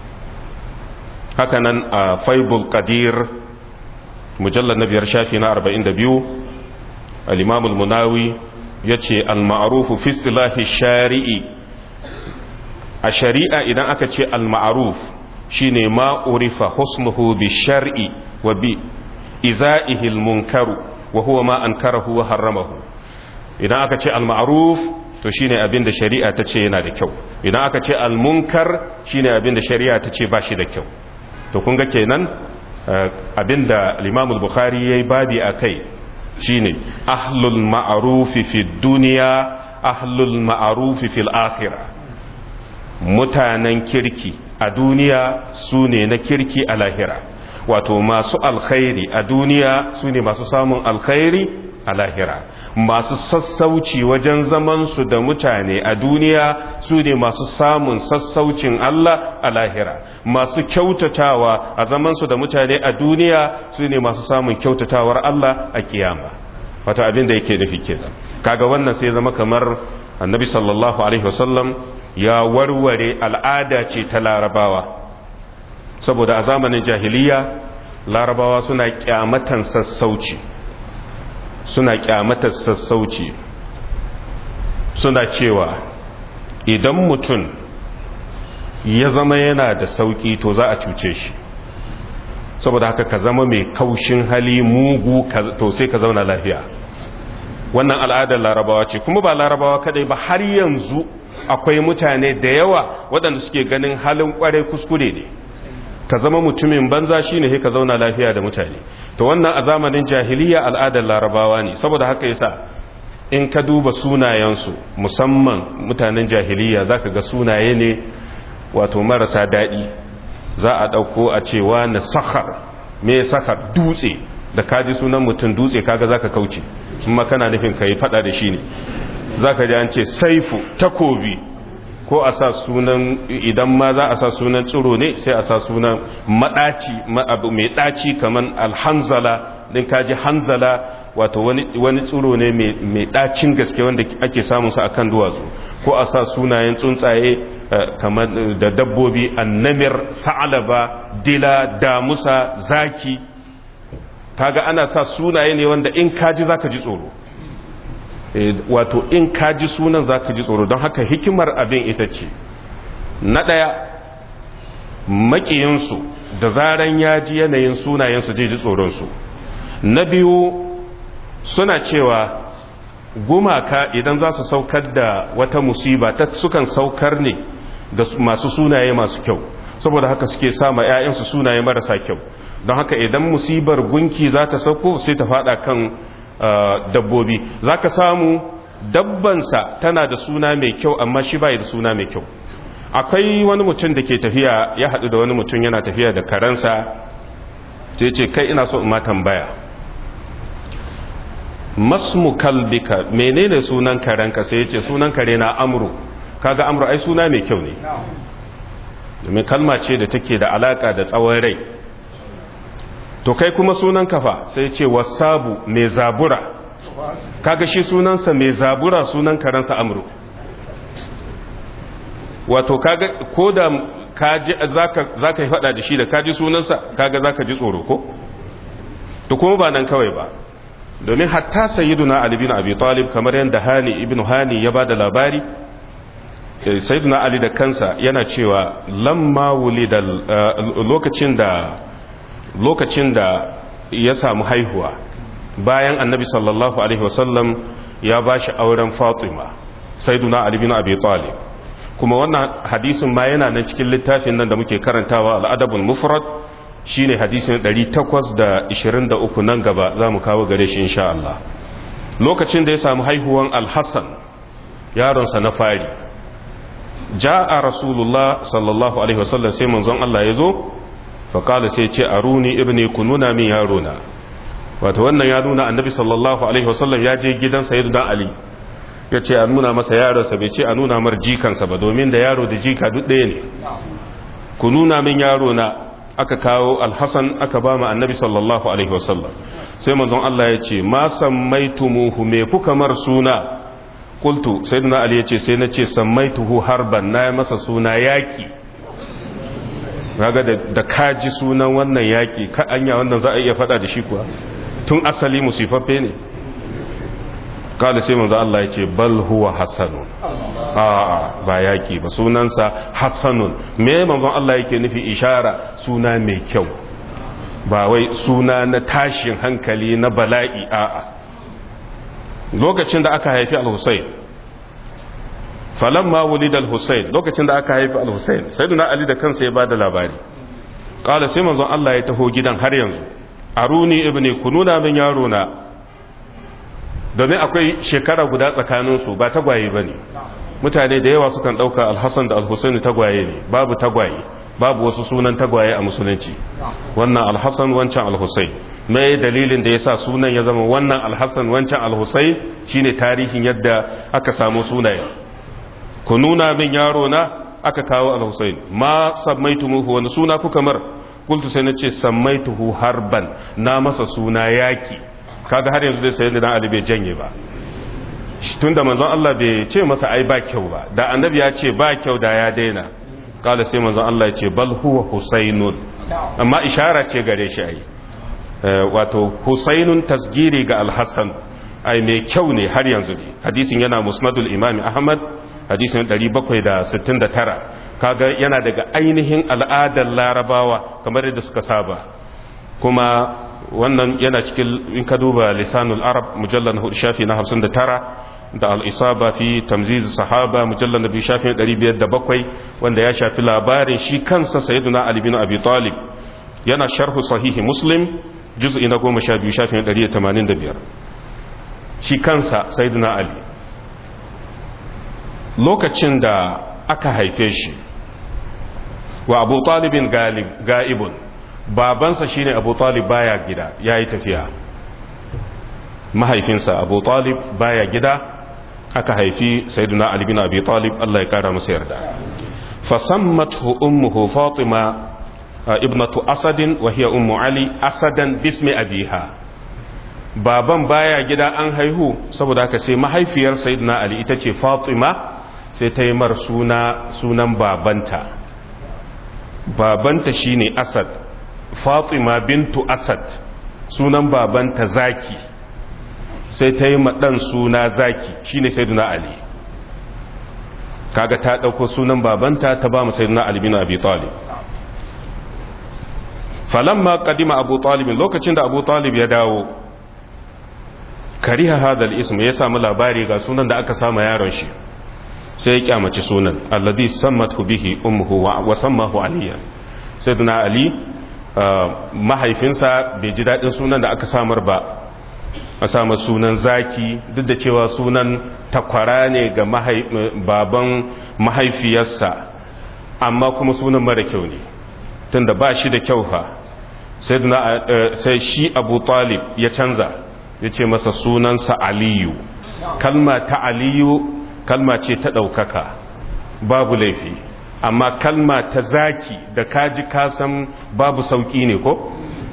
haka nan a faibul qadir mujallar na biyar shafi na 42 al-imamul munawi ya ce al-ma'arufu fi istilahi shari'i a shari'a idan aka ce al-ma'aruf shine ma urifa husnuhu bi shar'i wa bi iza'ihi al-munkaru wa huwa ma ankarahu wa harramahu idan aka ce al-ma'ruf to shine abin da shari'a ta ce yana da kyau idan aka ce al-munkar shine abin da shari'a ta ce ba shi da kyau to kun ga kenan abin da al-Imam al-Bukhari yayi babi akai shine ahlul ma'ruf fi dunya ahlul ma'ruf fi al-akhirah mutanen kirki a duniya su ne na kirki a lahira wato masu alkhairi a duniya su ne masu samun alkhairi a lahira masu sassauci wajen zamansu da mutane a duniya su ne masu samun sassaucin Allah a lahira masu kyautatawa a zamansu da mutane a duniya su ne masu samun kyautatawar Allah a kiyama wata abin da yake nufi kenan kaga wannan sai zama kamar annabi sallallahu alaihi wasallam ya warware al'ada ce ta larabawa saboda a zamanin jahiliya larabawa suna kyamatan sassauci suna kyamatan sassauci suna cewa idan mutum ya zama yana da sauki to za a cuce shi saboda haka ka zama mai kaushin hali mugu to sai ka zauna lafiya wannan al'adar larabawa ce kuma ba larabawa kadai ba har yanzu akwai mutane da yawa waɗanda suke ganin halin kwarai kuskure ne ka zama mutumin banza shine sai ka zauna lafiya da mutane to wannan a zamanin jahiliya al'adar larabawa ne saboda haka yasa in ka duba sunayensu musamman mutanen jahiliya zaka ga sunaye ne wato marasa daɗi za a ɗauko a cewa na sakhar me sakhar dutse da kaji sunan mutum dutse kaga zaka kauce kuma kana nufin ka yi fada da shi ne zaka ji an ce saifu takobi ko a sa sunan idan ma za a sa sunan tsiro ne sai a sa sunan madaci abu mai daci kaman alhanzala din kaji hanzala wato wani tsiro ne mai ɗacin gaske wanda ake samun sa akan duwatsu ko a sa sunayen tsuntsaye kamar da dabbobi annamir sa'alaba dila damusa zaki kaga ana sa sunaye ne wanda in kaji zaka ji tsoro wato in kaji sunan zaka ji tsoro don haka hikimar abin ita ce na ɗaya makiyinsu da zaran ya ji yanayin sunayensu zai ji tsoronsu na biyu suna cewa gumaka idan za su saukar da wata musiba ta sukan saukar ne da masu sunaye masu kyau saboda haka suke sama 'ya'yansu sunaye marasa kyau don haka idan musibar gunki za ta sauko sai ta fada kan dabbobi za ka samu dabbansa tana da suna mai kyau amma shi bai da suna mai kyau akwai wani mutum da ke tafiya ya haɗu da wani mutum yana tafiya da karansa sai ce kai ina so in ma tambaya masmu kalbika menene sunan karenka sai ya ce sunan kare na amru kaga amru ai suna mai kyau ne domin kalma ce da take da alaka da tsawon rai to kai kuma sunan kafa sai ce wasabu mai zabura kaga shi sunansa mai zabura sunan karensa amru wato kaga ko da kaji zaka zaka yi fada da shi da kaji sunansa kaga zaka ji tsoro ko to kuma ba nan kawai ba domin hatta sayyiduna ali bin abi talib kamar yanda hani ibnu hani ya bada labari sayyiduna ali da kansa yana cewa lamma wulida lokacin da lokacin da ya samu haihuwa bayan annabi sallallahu alaihi wasallam ya bashi auren fatima sayyiduna ali bin abi talib kuma wannan hadisin ma yana nan cikin littafin nan da muke karantawa al'adabul mufrad shine hadisin 823 nan gaba za mu kawo gare shi insha Allah lokacin da ya samu haihuwan al-Hassan yaronsa na fari ja'a rasulullah sallallahu alaihi wasallam sai manzon Allah ya zo fa kala sai ce aruni ibni kununa min yarona wato wannan ya nuna annabi sallallahu alaihi wasallam ya je gidan sayyidina ali ya ce a nuna masa yaronsa bai ce a nuna mar jikansa ba domin da yaro da jika duk ɗaya ne ku nuna min yaro na aka kawo alhassan aka ba mu annabi sallallahu alaihi wasallam sai manzon Allah ya ce ma sammaitumuhu me kuka mar suna qultu sayyidina ali ya ce sai na ce sammaituhu harban na masa suna yaki kaga da, da kaji sunan wannan yaki ka anya wannan za a iya fada da shi kuwa tun asali musifaffe ne kala sai manzo Allah ya ce bal huwa hasanun a ba yaki ba sunansa hasanun me manzon Allah yake nufi ishara suna mai kyau ba wai suna na tashin hankali na bala'i a'a lokacin da aka haifi al-Husayn falamma wulida al-Husayn lokacin da aka haifi al-Husayn sayyidina Ali da kansa ya bada labari kala sai manzon Allah ya taho gidan har yanzu aruni ibni kununa min yaro na domin akwai shekara guda tsakaninsu ba tagwaye ba ne mutane da yawa sukan ɗauka alhassan da alhussaini tagwaye ne babu tagwaye babu wasu sunan tagwaye a musulunci wannan alhassan wancan alhussai mai dalilin da ya sa sunan ya zama wannan alhassan wancan alhussai shine tarihin yadda aka samu sunaye ku nuna min yaro na aka kawo alhussain ma sammaitumuhu wani suna kuka mar kultu sai na ce sammaituhu harban na masa suna yaki kaga har yanzu dai sai da Ali bai janye ba tunda manzon Allah bai ce masa ai ba kyau ba da annabi ya ce ba kyau da ya daina kala sai manzon Allah ya ce bal huwa husainun amma ishara ce gare shi ai wato husainun tasgiri ga al-hasan ai mai kyau ne har yanzu ne hadisin yana musnadul imami ahmad hadisin 769 kaga yana daga ainihin al'adar larabawa kamar yadda suka saba kuma wannan yana cikin in ka duba lisanul arab mujallar na hudu shafi na hamsin da tara da al'isaba fi tamzizi sahaba mujallar na biyu shafi na ɗari biyar da bakwai wanda ya shafi labarin shi kansa sayiduna ali bin abi talib yana sharhu sahihi muslim juz'i na goma sha biyu shafi na ɗari da tamanin da biyar shi kansa sayiduna ali lokacin da aka haife shi wa abu talibin ga'ibun babansa shine abu talib baya gida ya yi tafiya mahaifinsa abu talib baya gida aka haifi sayyiduna ali bin abi talib Allah ya kara masa yarda fasammathu ummuhu fatima ibnatu asadin wa hiya ummu ali asadan bismi abiha baban baya gida an haihu saboda haka sai mahaifiyar sayyidina ali ita ce fatima sai ta yi mar suna sunan babanta babanta shine asad fatima bintu asad sunan babanta zaki sai ta yi maɗan suna zaki shine sayyidina ali kaga ta ɗauko sunan babanta ta ba mu sayyidina ali bin abi talib falamma qadima abu talib lokacin da abu talib ya dawo kariha hadal ism ya samu labari ga sunan da aka sama yaron shi sai ya kyamaci sunan alladhi sammathu bihi ummuhu wa sammahu aliya sayyidina ali mahaifinsa bai ji dadin sunan da aka samar ba a samar sunan zaki duk da cewa sunan takwara ne ga baban mahaifiyarsa amma kuma sunan mara kyau ne tunda ba shi da kyau fa sai shi abu talib ya canza ya ce masa sunansa aliyu kalma ta aliyu kalma ce ta ɗaukaka babu laifi amma kalma ta zaki da kaji kasan babu sauƙi ne ko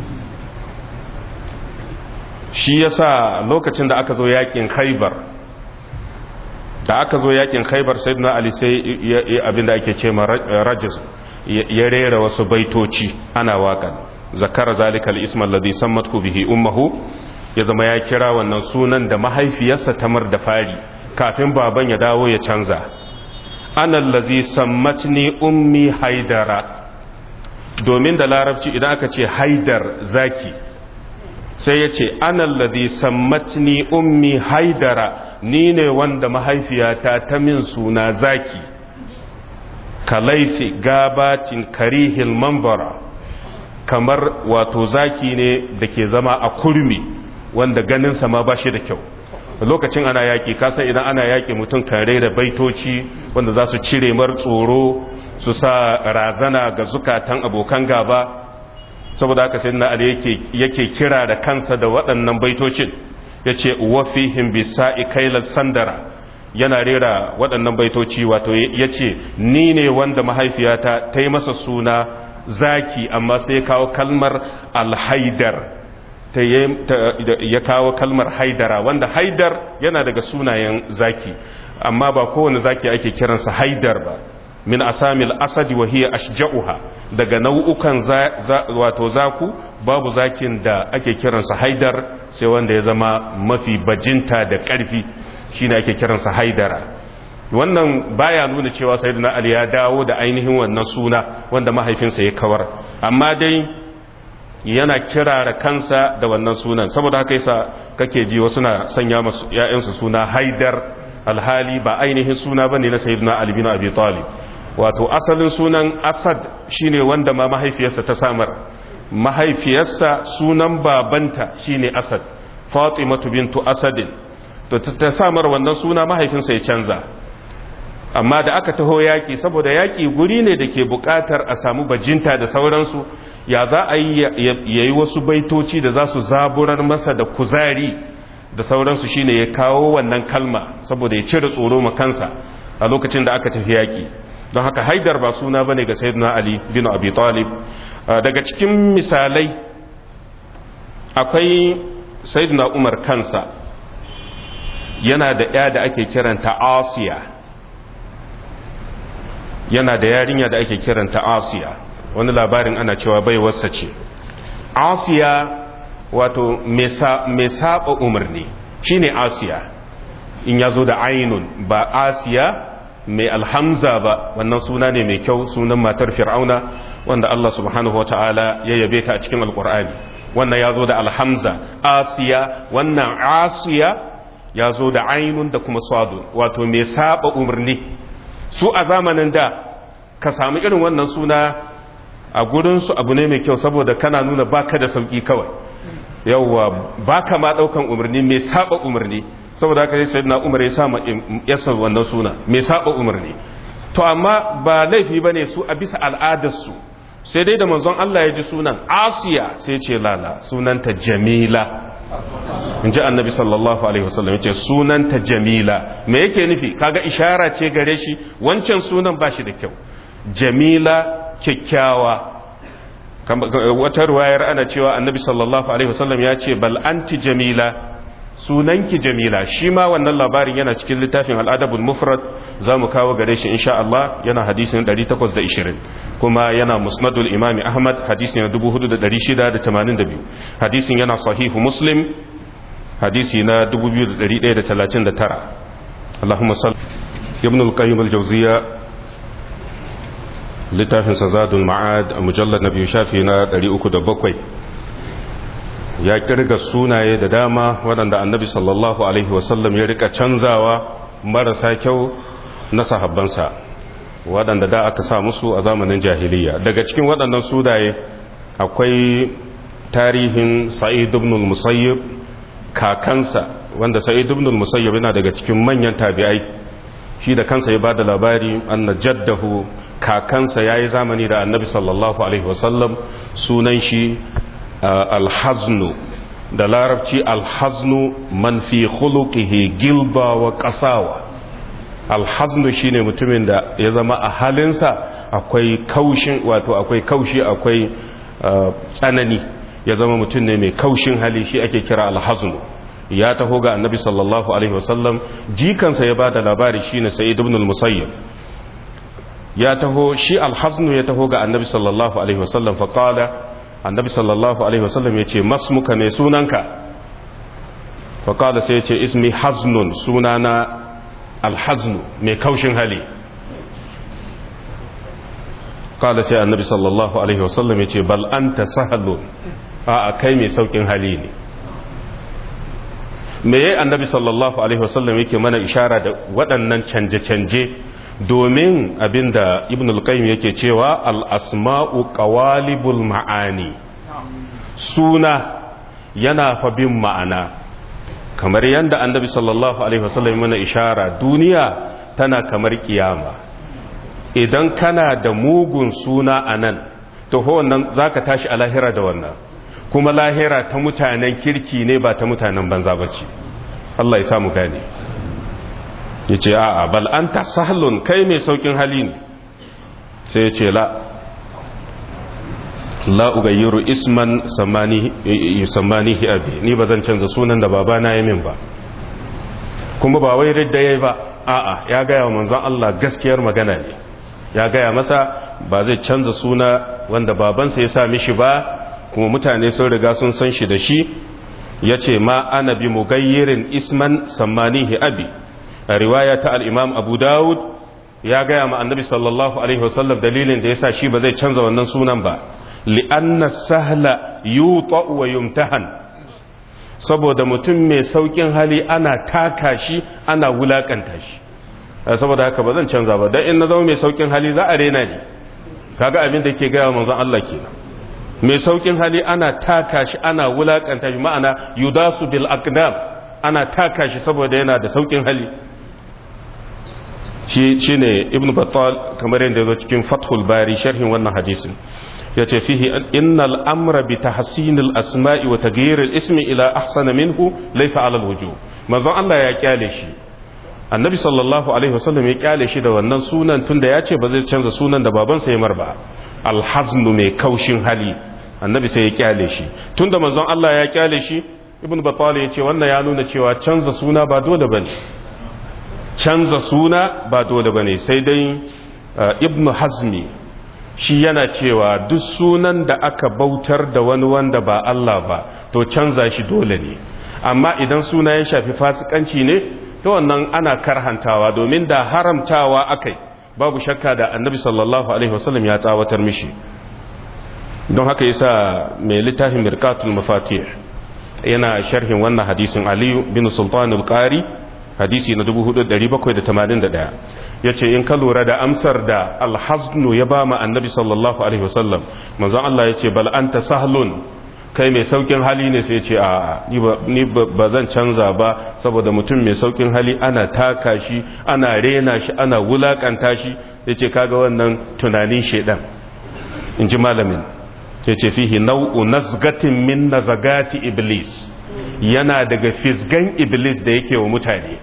shi yasa lokacin da aka zo yakin khaibar da aka zo yakin khaibar sai na ali sai abinda ake ce ma rajis ya rera wasu baitoci ana waƙan zakara zalikal isma alladhi sammatku bihi ummuhu ya zama ya kira wannan sunan da mahaifiyarsa tamar da fari kafin baban ya dawo ya canza anallazi sammatni ummi haidara domin da larabci idan aka ce haidar zaki sai ya ce anallazi sammatni ummi haidara ni ne wanda mahaifiyata ta min suna zaki kalaifi gabatin karihil mambara kamar wato zaki ne da ke zama a kurmi wanda ganinsa ma ba shi da kyau lokacin ana yaƙi kasan idan ana yaƙi mutum kan da baitoci wanda za su cire mar tsoro su sa razana ga zukatan abokan gaba saboda haka sai na ali yake kira da kansa da waɗannan baitocin ya ce wafihim bisa'i kailar sandara yana rera waɗannan baitoci wato ya ce ni ne wanda mahaifiyata ta yi masa suna zaki amma sai ya kawo kalmar alhaidar ya kawo kalmar haidara wanda haidar yana daga sunayen zaki amma ba kowane zaki ake kiransa haidar ba min asamil asadi wa hiya ashja'uha daga nau'ukan wato zaku babu zakin da ake kiransa haidar sai wanda ya zama mafi bajinta da ƙarfi shine ake kiransa haidara wannan baya nuna cewa sayyidina ali ya dawo da ainihin wannan suna wanda mahaifinsa ya kawar amma dai yana kirara kansa da wannan sunan saboda haka yasa kake ji wasu na sanya masu ƴaƴansu suna haidar alhali ba ainihin suna bane na sayyidina ali bin abi talib wato asalin sunan asad shine wanda ma mahaifiyarsa ta samar mahaifiyarsa sunan babanta shine asad fatimatu bintu asadin to ta samar wannan suna mahaifinsa ya canza amma da aka taho yaƙi saboda yaƙi guri ne da ke buƙatar a samu bajinta da sauransu ya za a yi ya yi wasu baitoci da za su zaburar masa da kuzari da sauransu shine ya kawo wannan kalma saboda ya cire tsoro ma kansa a lokacin da aka tafi yaƙi don haka haidar ba suna ba ne ga sayyidina ali bin abi talib daga cikin misalai akwai sayyidina umar kansa yana da ya da ake kiranta asiya yana da yarinya da ake kiranta asiya wani labarin ana cewa bai wasa ce asiya wato mai saba umarni shine asiya in ya zo da ainun ba asiya mai alhamza ba wannan suna ne mai kyau sunan matar fir'auna wanda Allah subhanahu wa ta'ala ya yabe ta a cikin alkur'ani wannan ya zo da alhamza asiya wannan asiya ya zo da ainun da kuma sadu wato mai saba umarni su a zamanin da ka samu irin wannan suna a gurinsu abu ne mai kyau saboda kana nuna baka da sauki kawai yauwa baka ma daukan umarni mai saba umarni saboda haka sai sayyidina umar ya sa yasa wannan suna mai saba umarni to amma ba laifi bane su a bisa al'adarsu sai dai da manzon Allah ya ji sunan Asiya sai ce lala sunanta Jamila in ji annabi sallallahu alaihi wasallam yace sunanta Jamila me yake nufi kaga ishara ce gare shi wancan sunan ba shi da kyau Jamila kyakkyawa wata ruwayar ana cewa annabi sallallahu alaihi wasallam ya ce bal anti jamila sunanki jamila shi ma wannan labarin yana cikin littafin al'adabul mufrad za mu kawo gare shi insha Allah yana hadisin 820 kuma yana musnadul imami ahmad hadisin 4682 hadisin yana sahihu muslim hadisi na 2139 Allahumma salli ibn al-qayyim al-jawziya littafin zadul ma'ad a mujallar na biyu shafi na 307 ya kirga sunaye da dama waɗanda annabi sallallahu alaihi wasallam ya rika canzawa marasa kyau na sahabbansa waɗanda da aka sa musu a zamanin jahiliya daga cikin waɗannan sunaye akwai tarihin sa'id ibn musayyib kakansa wanda sa'id ibn musayyib yana daga cikin manyan tabi'ai shi da kansa ya bada labari anna jaddahu kakansa yayi zamani da annabi sallallahu alaihi wasallam sunan shi alhaznu da larabci alhaznu man fi khuluqihi gilba wa qasawa alhaznu shine mutumin da ya zama a halinsa akwai kaushin wato akwai kaushi akwai tsanani ya zama mutum ne mai kaushin hali shi ake kira alhaznu ya taho ga annabi sallallahu alaihi wasallam jikansa ya bada labari shine sa'id ibn al-musayyib ya taho shi alhaznu ya taho ga annabi sallallahu alaihi wasallam fa qala annabi sallallahu alaihi wasallam ya ce masmuka mai sunanka faƙada sai ya ce ismi haznun sunana alhaznu mai kaushin hali ƙada sai annabi sallallahu alaihi wasallam ya ce bal anta sahalun a kai mai saukin hali ne me yayi annabi sallallahu alaihi wasallam yake mana ishara da waɗannan canje-canje domin abinda ibn al-qayyim yake cewa al-asma'u qawalibul ma'ani suna yana fa bin ma'ana kamar yanda annabi sallallahu alaihi wasallam mana ishara duniya tana kamar kiyama idan kana da mugun suna anan to ho wannan zaka tashi a lahira da wannan kuma lahira ta mutanen kirki ne ba ta mutanen banza bace Allah ya samu gane ya ce a'a bal an ta sahlun kai mai saukin hali ne sai ya ce la la ugayyiru isman sammanihi abi ni ba zan canza sunan da babana ya min ba kuma ba wai ridda yayi ba a'a ya gaya wa manzon Allah gaskiyar magana ne ya gaya masa ba zai canza suna wanda babansa ya sa mishi ba kuma mutane sun riga sun san shi da shi ya ce ma ana bi mugayyirin isman sammanihi abi a riwaya ta al'imam abu dawud ya gaya ma annabi sallallahu alaihi wasallam dalilin da ya sa shi ba zai canza wannan sunan ba li'anna sahla yuta wa yumtahan saboda mutum mai saukin hali ana taka shi ana wulakanta shi saboda haka ba zan canza ba dan in na zama mai saukin hali za a rena ni kaga abin da ke gaya manzon Allah kenan mai saukin hali ana taka shi ana wulakanta shi ma'ana yudasu bil aqdam ana taka shi saboda yana da saukin hali shi ne ibn battal kamar yadda zo cikin fathul bari sharhin wannan hadisin ya ce fihi innal amra bi tahsinil asma'i wa taghyiril ismi ila ahsana minhu laysa ala alwujuh manzon Allah ya kyale shi annabi sallallahu alaihi wasallam ya kyale shi da wannan sunan tunda ya ce ba zai canza sunan da babansa ya mar ba alhaznu mai kaushin hali annabi sai ya kyale shi tunda manzon Allah ya kyale shi ibn battal ya ce wannan ya nuna cewa canza suna ba dole bane canza suna ba dole bane sai dai ibn hazmi shi yana cewa duk sunan da aka bautar da wani wanda ba Allah ba to canza shi dole ne amma idan suna ya shafi fasikanci ne to wannan ana karhantawa domin da haramtawa akai babu shakka da annabi sallallahu alaihi wasallam ya tsawatar mishi don haka yasa mai littafin mirkatul mafatih yana sharhin wannan hadisin aliyu bin sultanul qari hadisi na 4781 yace in ka lura da amsar da alhaznu ya ba ma annabi sallallahu alaihi wasallam manzon Allah yace bal anta sahlun kai mai saukin hali ne sai ce a ni ba zan canza ba saboda mutum mai saukin hali ana taka shi ana rena shi ana wulakanta shi yace kaga wannan tunanin shedan in ji malamin yace fihi nau'u nazgatin min nazagati iblis yana daga fisgan iblis da yake wa mutane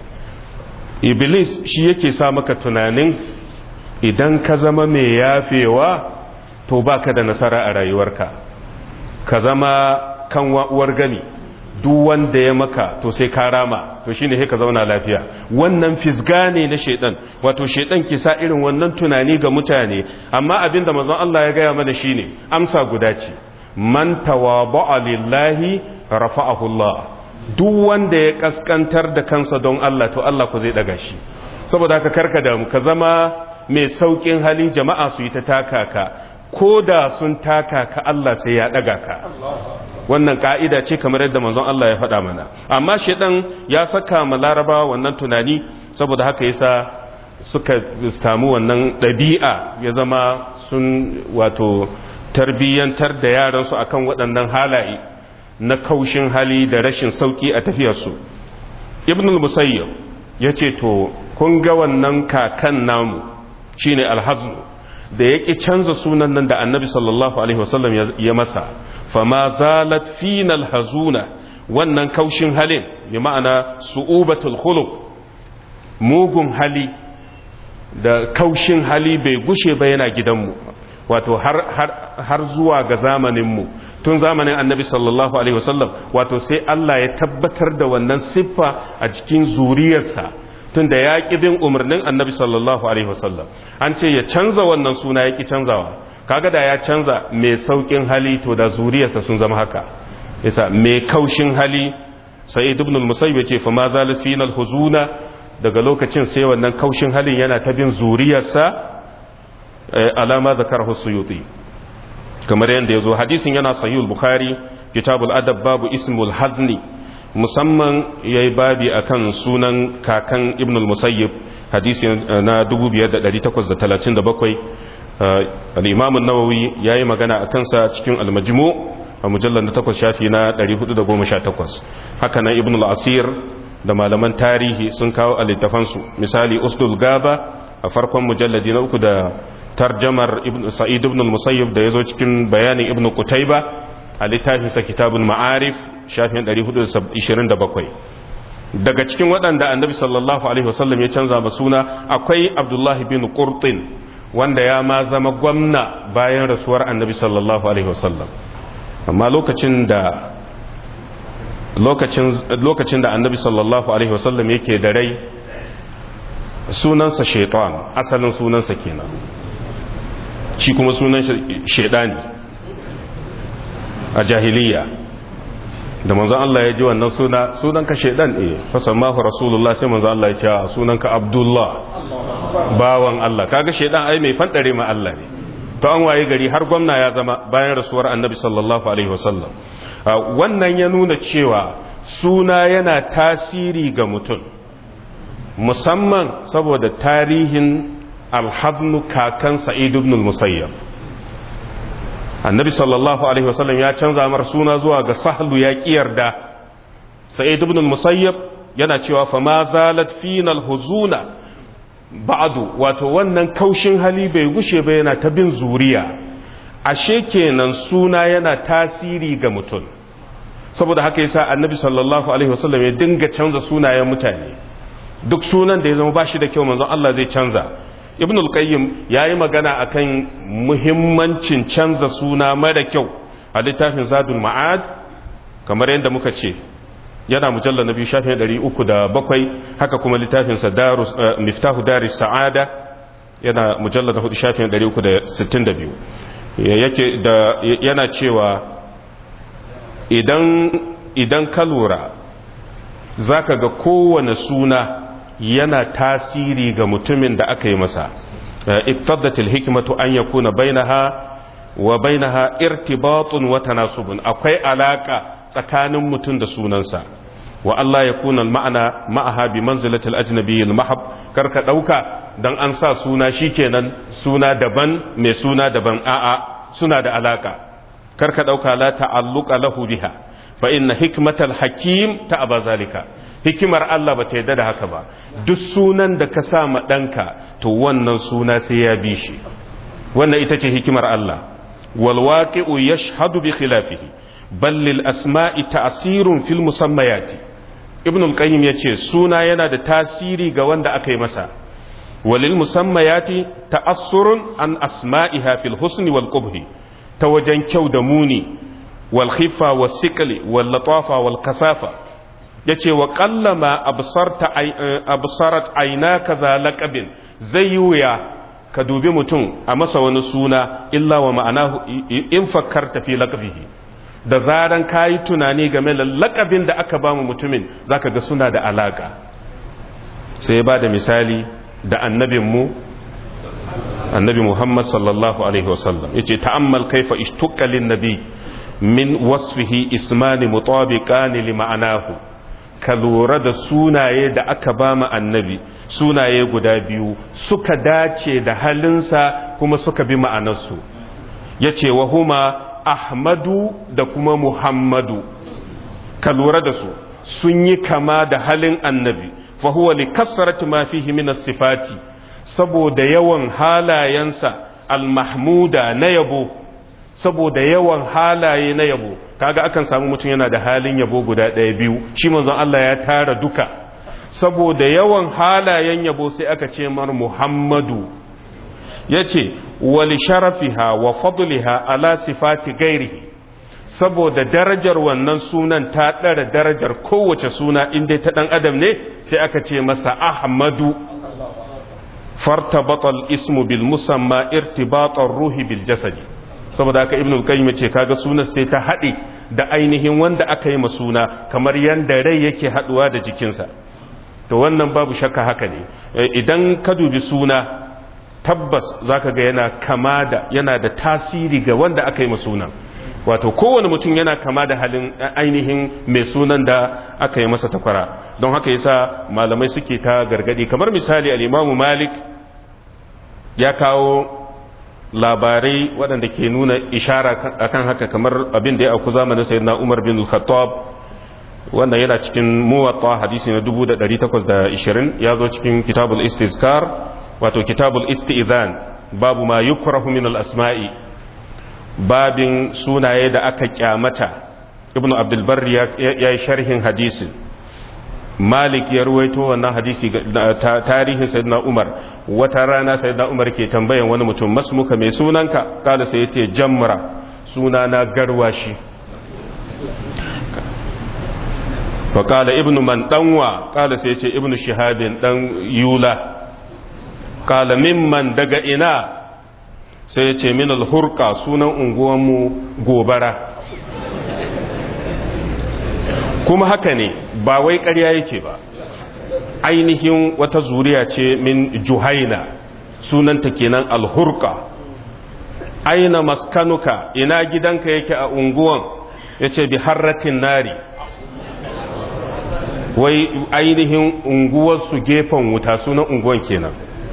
iblis shi yake sa maka tunanin idan ka zama mai yafewa to baka da nasara a rayuwarka ka zama kan uwar gani duk wanda ya maka to sai ka rama to shine sai ka zauna lafiya wannan fisga ne na shedan wato shedan ke sa irin wannan tunani ga mutane amma abinda manzon Allah ya gaya mana shine amsa guda ce man tawaba'a lillahi rafa'ahu Allah duk wanda ya kaskantar da kansa don Allah to Allah ku zai daga shi saboda haka karka da ka zama mai saukin hali jama'a su yi ta taka ka ko da sun taka ka Allah sai ya daga ka wannan ka'ida ce kamar yadda manzon Allah ya faɗa mana amma shedan ya saka ma laraba wannan tunani saboda haka yasa suka samu wannan ɗabi'a ya zama sun wato tarbiyyantar da yaransu akan waɗannan halaye na kaushin hali da rashin sauki a tafiyarsu ibn al-musayyib ya ce to kun ga wannan kakan namu shine alhaznu da ya ƙi canza sunan nan da annabi sallallahu alaihi wasallam ya masa fama zalat fina alhazuna wannan kaushin halin bi ma'ana su'ubatul khuluq mugun hali da kaushin hali bai gushe ba yana gidanmu wato har, har, har zuwa ga zamaninmu tun zamanin annabi sallallahu alaihi wasallam wato sai Allah ya tabbatar da wannan siffa a cikin zuriyarsa tun da ya ƙi bin umarnin annabi sallallahu alaihi wasallam an ce ya canza wannan suna ya ƙi canzawa kaga da ya canza mai sauƙin hali to da zuriyarsa sun zama haka yasa mai kaushin hali sai ibn al-musayyib ya ce fa ma zalat fina al-huzuna daga lokacin sai wannan kaushin halin yana ta bin zuriyarsa alama zakarahu suyuti kamar yadda ya zo hadisin yana sahihul bukhari kitabul adab babu ismul hazni musamman ya yi babi a kan sunan kakan ibn al-musayyib hadisi na 2837 al'imamun nawawi ya yi magana a kansa cikin almajimu a mujallar na takwas shafi na 418 haka nan ibn al-asir da malaman tarihi sun kawo a littafansu misali usdul gaba a farkon mujalladi na uku da tarjamar sa'id ibn al-musayyib da ya zo cikin bayanin ibn qutayba a littafinsa kitabun ma'arif shafin 427 daga cikin waɗanda annabi sallallahu alaihi wasallam ya canza ba suna akwai abdullahi bin qurtin wanda ya ma zama gwamna bayan rasuwar annabi sallallahu alaihi wasallam amma lokacin da lokacin da annabi sallallahu alaihi wasallam yake da rai sunansa shaitan asalin sunansa kenan shi kuma sunan shaidani a jahiliya da manzon Allah ya ji wannan suna sunanka shaidan eh fasammahu rasulullah sai manzon Allah ya ce sunanka abdullah bawan Allah kaga shaidan ai mai fandare ma Allah ne to an waye gari har gwamna ya zama bayan rasuwar annabi sallallahu alaihi wasallam wannan ya nuna cewa suna yana tasiri ga mutum musamman saboda tarihin alhaznu kakan sa'id ibn al-musayyab annabi sallallahu alaihi wasallam ya canza mar suna zuwa ga sahlu ya yarda sa'id ibn al-musayyab yana cewa fa ma zalat fina al-huzuna ba'du wato wannan kaushin hali bai gushe ba yana ta bin zuriya ashe kenan suna yana tasiri ga mutum saboda haka yasa annabi sallallahu alaihi wasallam ya dinga canza sunayen mutane duk sunan da ya zama bashi da kyau manzon Allah zai canza ibn al-qayyim yayi magana akan muhimmancin canza suna mara kyau a littafin zadul ma'ad kamar yadda muka ce yana mujallar na biyu shafin 307 haka kuma littafin sa darus miftahu daris sa'ada yana mujallar na hudu shafin 362 yake da yana cewa idan idan ka lura zaka ga kowane suna yana tasiri ga mutumin da aka yi masa iktadatil hikmatu an yakuna bainaha wa bainaha irtibatun wa tanasubun akwai alaka tsakanin mutum da sunansa wa Allah ya kuna ma'ana ma'aha bi manzilatil ajnabi al mahab karka dauka dan an sa suna shikenan suna daban mai suna daban a'a suna da alaka karka dauka la ta'alluqa lahu biha fa inna hikmatal hakim ta'aba zalika hikimar Allah ba ta yadda da haka ba duk sunan da ka sa ma ɗanka to wannan suna sai ya bi shi wannan ita ce hikimar Allah wal waqi'u yashhadu bi khilafihi bal lil asma'i ta'sirun fil musammayati ibn al-qayyim yace suna yana da tasiri ga wanda aka yi masa walil musammayati ta'assurun an asma'iha fil husni wal qubhi ta wajen kyau da muni wal khifa was siqli wal latafa wal kasafa yace wa qallama absarta absarat aynaka za laqabin zai wuya ka dubi mutum a masa wani suna illa wa ma'anahu in fakkarta fi laqabihi da zaran kayi tunani game da laqabin da aka ba mu mutumin zaka ga suna da alaka sai ya bada misali da annabinmu annabi Muhammad sallallahu alaihi wasallam yace ta'ammal kaifa ishtuqqa lin nabi min wasfihi ismani mutabiqan li ma'anahu ka lura da sunaye da aka ba mu annabi sunaye guda biyu suka dace da halinsa kuma suka bi ma'anarsu yace wa huma ahmadu da kuma muhammadu ka lura da su sun yi kama da halin annabi fa huwa li kasrati ma fihi min as-sifati saboda yawan halayensa al-mahmuda na yabo saboda yawan halaye na yabo kaga akan samu mutum yana da halin yabo guda ɗaya biyu shi manzon Allah ya tara duka saboda yawan halayen yabo sai aka ce mar Muhammadu yace wal sharafiha wa fadliha ala sifati ghairihi saboda darajar wannan sunan ta ɗara darajar kowace suna inda ta ɗan adam ne sai aka ce masa Ahmadu fartabatal ismu bil musamma irtibatar ruhi bil jasadi saboda haka ibnu qayyim ce kaga sunan sai ta haɗe da ainihin wanda aka yi ma suna kamar yanda rai yake haɗuwa da jikinsa to wannan babu shakka haka ne idan ka dubi suna tabbas zaka ga yana kama da yana da tasiri ga wanda aka yi ma sunan wato kowane mutum yana kama da halin ainihin mai sunan da aka yi masa takwara don haka yasa malamai suke ta gargadi kamar misali al-imamu malik ya kawo labarai waɗanda ke nuna ishara akan haka kamar abin da ya auku zamanin sayyidina umar bin khattab wanda yana cikin muwatta hadisi na 1820 ya zo cikin kitabul istizkar wato kitabul istizan babu ma yukrahu min al-asma'i babin sunaye da aka kyamata ibnu abdulbar ya yi sharhin hadisin malik ya ruwaito wannan hadisi tarihin sayyidina umar wata rana sayyidina umar ke tambayan wani mutum masmuka mai sunanka kala sai yace jamra sunana garwashi fa kala ibnu man danwa kala sai yace ibnu shihabin dan yula kala mimman daga ina sai ya ce min alhurka sunan unguwanmu gobara kuma haka ne ba wai ƙarya yake ba ainihin wata zuriya ce min juhaina sunanta kenan alhurka aina maskanuka ina gidanka yake a unguwan ya ce bi harratin nari wai ainihin unguwarsu gefen wuta sunan unguwan kenan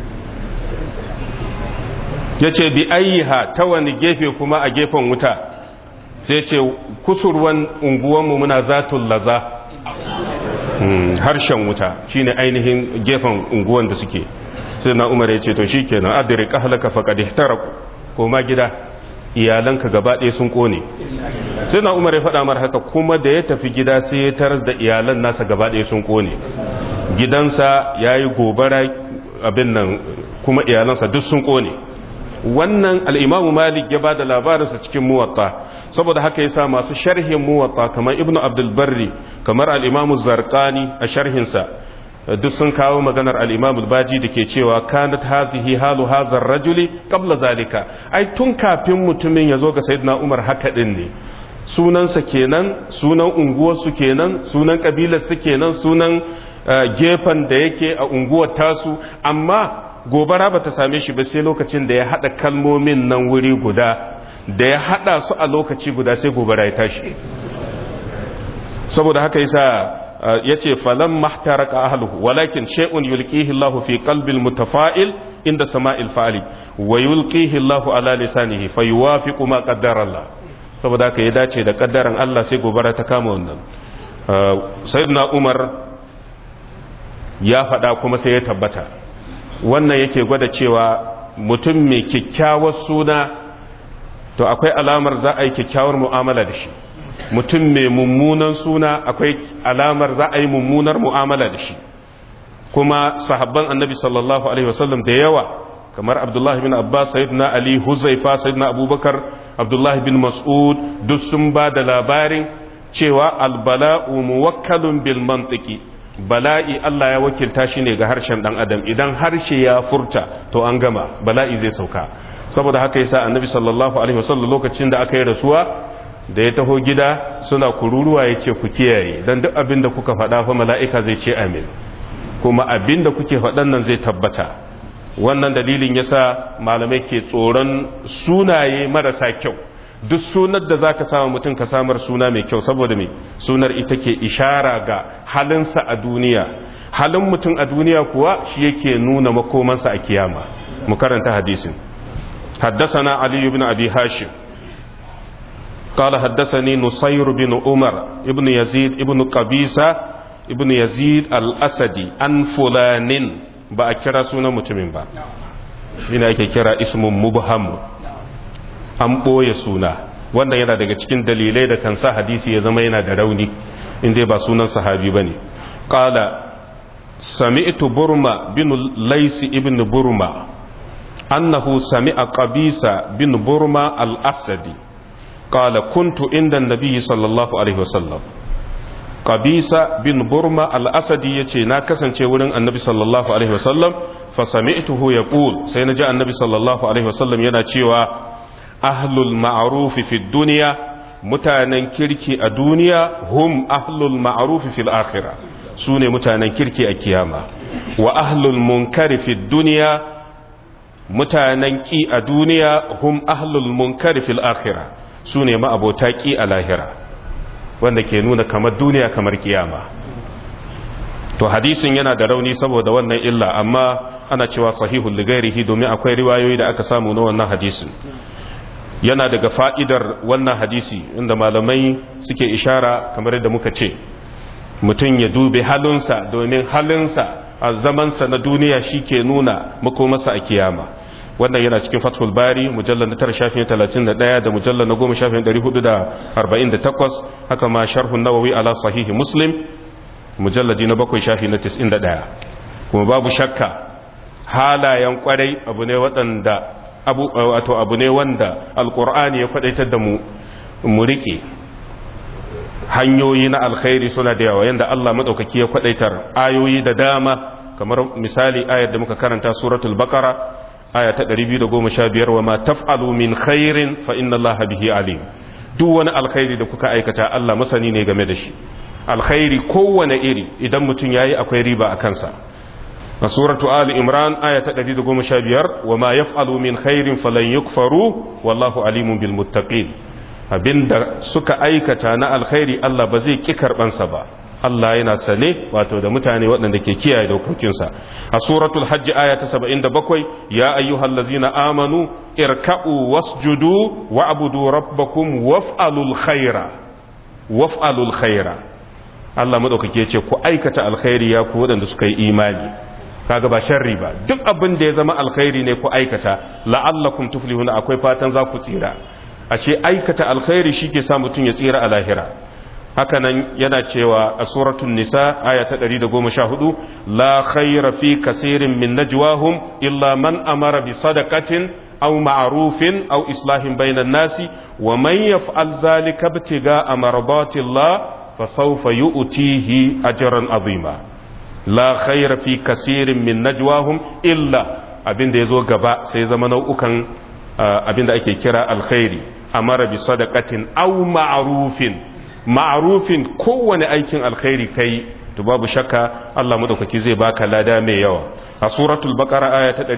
ya ce bi ayyiha ta wani gefe kuma a gefen wuta sai ce kusurwan unguwanmu muna zatun laza harshen wuta shine ainihin gefen unguwan da suke sai na umar ya ce to shi kenan adiri kahalaka faƙaɗe taraku koma gida iyalanka gaba ɗaya sun ƙone sai na umar ya faɗa mar haka kuma da ya tafi gida sai ya taras da iyalan nasa gaba ɗaya sun ƙone gidansa ya yi gobara abin nan kuma iyalansa duk sun ƙone wannan al'imamu malik ya ba da labarinsa cikin muwatta saboda haka yasa masu sharhin muwatta kamar ibnu abdulbarri kamar al'imamu zarkani a sharhinsa duk sun kawo maganar al'imamu baji da ke cewa kanat hazihi halu hazar rajuli kabla zalika ai tun kafin mutumin ya zo ga sayyidina umar haka din ne sunansa kenan sunan unguwarsu kenan sunan kabilarsu kenan sunan gefen da yake a unguwar tasu amma gobara ba ta same shi ba sai lokacin da ya haɗa kalmomin nan wuri guda da ya haɗa su a lokaci guda sai gobara ya tashi saboda haka yasa ya ce falon mahtaraka ahaluhu walakin shay'un yulqihi Allah fi qalbil mutafa'il inda sama'il fa'ali wa yulqihi Allah ala lisanihi fa yuwafiqu ma qaddara Allah saboda haka ya dace da kaddaran Allah sai gobara ta kama wannan sayyidina Umar ya faɗa kuma sai ya tabbata wannan yake gwada cewa mutum mai kyakkyawar suna to akwai alamar za a yi kyakkyawar mu'amala da shi mutum mai mummunan suna akwai alamar za a yi mummunar mu'amala da shi kuma sahabban annabi sallallahu alaihi wasallam da yawa kamar abdullahi bin abbas sayyidina ali huzaifa sayyidina abubakar abdullahi bin mas'ud duk sun ba da labarin cewa albala'u muwakkalun bil mantiki bala'i Allah ya wakilta shi ne ga harshen dan adam idan harshe ya furta to an gama bala'i zai sauka saboda haka yasa annabi sallallahu alaihi wasallam lokacin da aka yi rasuwa da ya taho gida suna kururuwa ya ce ku kiyaye dan duk abin da kuka faɗa fa mala'ika zai ce amin kuma abin da kuke faɗan nan zai tabbata wannan dalilin yasa malamai ke tsoron sunaye marasa kyau duk sunar da za ka samu mutum ka samar suna mai kyau saboda mai sunar ita ke ishara ga halinsa a duniya halin mutum a duniya kuwa shi yake nuna makomansa a kiyama mu karanta hadisin حدثنا علي بن أبي هاشم قال حدثني نصير بن عمر ابن يزيد ابن قبيسة ابن يزيد الأسدي عن فلان بأكرا سنة متمن با هنا كرا اسم مبهم an ɓoye suna wanda yana daga cikin dalilai da kan sa hadisi ya zama yana da rauni inda ba sunan sahabi ba ne ƙala sami'tu burma bin laisi ibn burma annahu sami'a qabisa bin burma al-asadi ƙala kuntu inda nabi sallallahu alaihi wasallam qabisa bin burma al-asadi yace na kasance wurin annabi sallallahu alaihi wasallam fa sami'tuhu yaqul sai naji annabi sallallahu alaihi wasallam yana cewa ahlul ma'arufi fi duniya mutanen kirki a duniya hum ahlul ma'arufi fil akhira su ne mutanen kirki a kiyama wa ahlul munkari fi duniya mutanen ki a duniya hum ahlul munkari fil akhira su ne ma'abota ki a lahira wanda ke nuna kamar duniya kamar kiyama to hadisin yana da rauni saboda wannan illa amma ana cewa sahihul ligairihi domin akwai riwayoyi da aka samu na wannan hadisin yana daga fa'idar wannan hadisi inda malamai suke ishara kamar yadda muka ce mutum ya dube halinsa domin halinsa a zamansa na duniya shi ke nuna makomasa a kiyama wannan yana cikin fathul bari mujallar na tara shafin talatin da ɗaya da mujallar na goma shafin ɗari hudu da arba'in da takwas haka ma sharhun nawawi ala sahihi muslim mujalladi na bakwai shafi na tis'in da ɗaya kuma babu shakka halayen kwarai abu ne waɗanda abu wato abu ne wanda alkur'ani ya kwadaitar da mu mu rike hanyoyi na alkhairi suna da yawa yanda Allah madaukaki ya kwadaitar ayoyi da dama kamar misali ayar da muka karanta suratul baqara aya ta 215 wa ma taf'alu min khairin fa inna Allaha bihi alim duk wani alkhairi da kuka aikata Allah masani ne game da shi alkhairi kowane iri idan mutum yayi akwai riba a kansa a suratu ali imran aya ta 115 wa ma yaf'alu min khairin falan yukfaru wallahu alimun bil muttaqin abinda suka aikata na alkhairi Allah ba zai ki karbansa ba Allah yana sane wato da mutane waɗanda ke kiyaye dokokinsa a suratul hajji aya ta 77 ya ayyuhallazina amanu irka'u wasjudu wa'budu rabbakum waf'alul khaira waf'alul khaira Allah madaukake ya ce ku aikata alkhairi ya ku waɗanda suka yi imani kaga ba sharri ba duk abin da ya zama alkhairi ne ku aikata la'allakum tuflihuna akwai fatan za ku tsira ashe aikata alkhairi shike sa mutun ya tsira a lahira haka nan yana cewa a suratul nisa aya ta 114 la khayra fi kaseerin min najwahum illa man amara bi sadaqatin aw ma'rufin aw islahin bainan nasi wa man yaf'al zalika ibtiga amradatillah fasawfa yu'tihi ajran azima la khaira fi kasirin min najwahum illa abinda yazo gaba sai zama nau'ukan abinda ake kira alkhairi amara bi sadaqatin aw ma'rufin ma'rufin kowane aikin alkhairi kai to babu shakka Allah madaukaki zai baka lada mai yawa a suratul baqara aya ta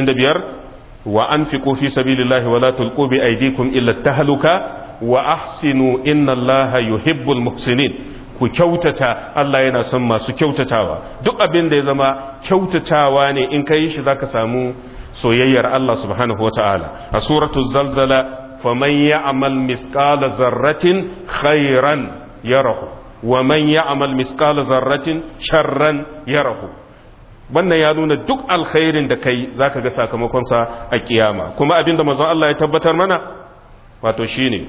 195 wa anfiqu fi sabilillahi wa la tulqu bi aydikum illa tahluka wa ahsinu inna Allaha yuhibbul muhsinin ku kyautata Allah yana son masu kyautatawa duk abin da ya zama kyautatawa ne in ka yi shi zaka samu soyayyar Allah subhanahu wata'ala a suratul zalzala faman ya'mal misqala zarratin khairan yarahu wa man ya'mal misqala zarratin sharran yarahu wannan ya nuna duk alkhairin da kai zaka ga sakamakon sa a kiyama kuma abin da manzon Allah ya tabbatar mana wato shine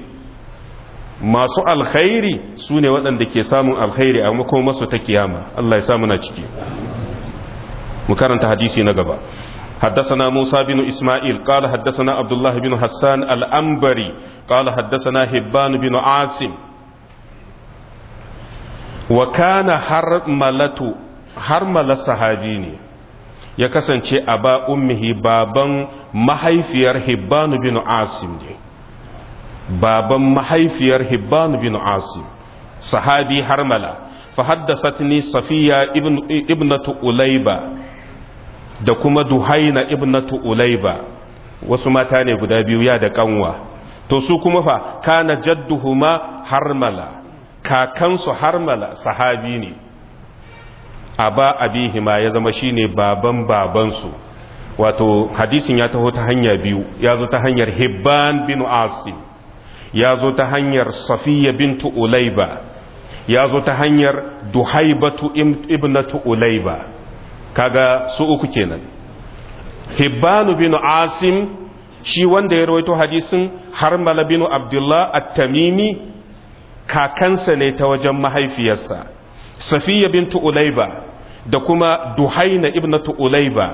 masu alkhairi su ne waɗanda ke samun alkhairi a makomarsu ta kiyama Allah ya samu na ciki mu karanta hadisi na gaba حدثنا موسى بن إسماعيل قال حدثنا عبد الله بن حسان الأنبري قال حدثنا هبان بن عاصم وكان حرملة حرملة صحابيني ya kasance a ba ummihi baban mahaifiyar hibbanu bin asim ne baban mahaifiyar hibbanu bin asim sahabi harmala fa haddasatni safiya ibnatu ulayba da kuma duhaina ibnatu ulayba wasu mata ne guda biyu ya da kanwa to su kuma fa kana jadduhuma harmala kakansu harmala sahabi ne aba abihima ya zama shine baban babansu wato hadisin ya taho ta hanya biyu ya zo ta hanyar hibban bin asim ya zo ta hanyar safiya bintu ulaiba ya zo ta hanyar duhaibatu ibnatu ulaiba kaga su uku kenan hibbanu bin asim shi wanda ya rawaito hadisin harmala bin abdullah at-tamimi kakansa ne ta wajen mahaifiyarsa safiya bintu ulaiba da kuma duhaina ibnatu ulaiba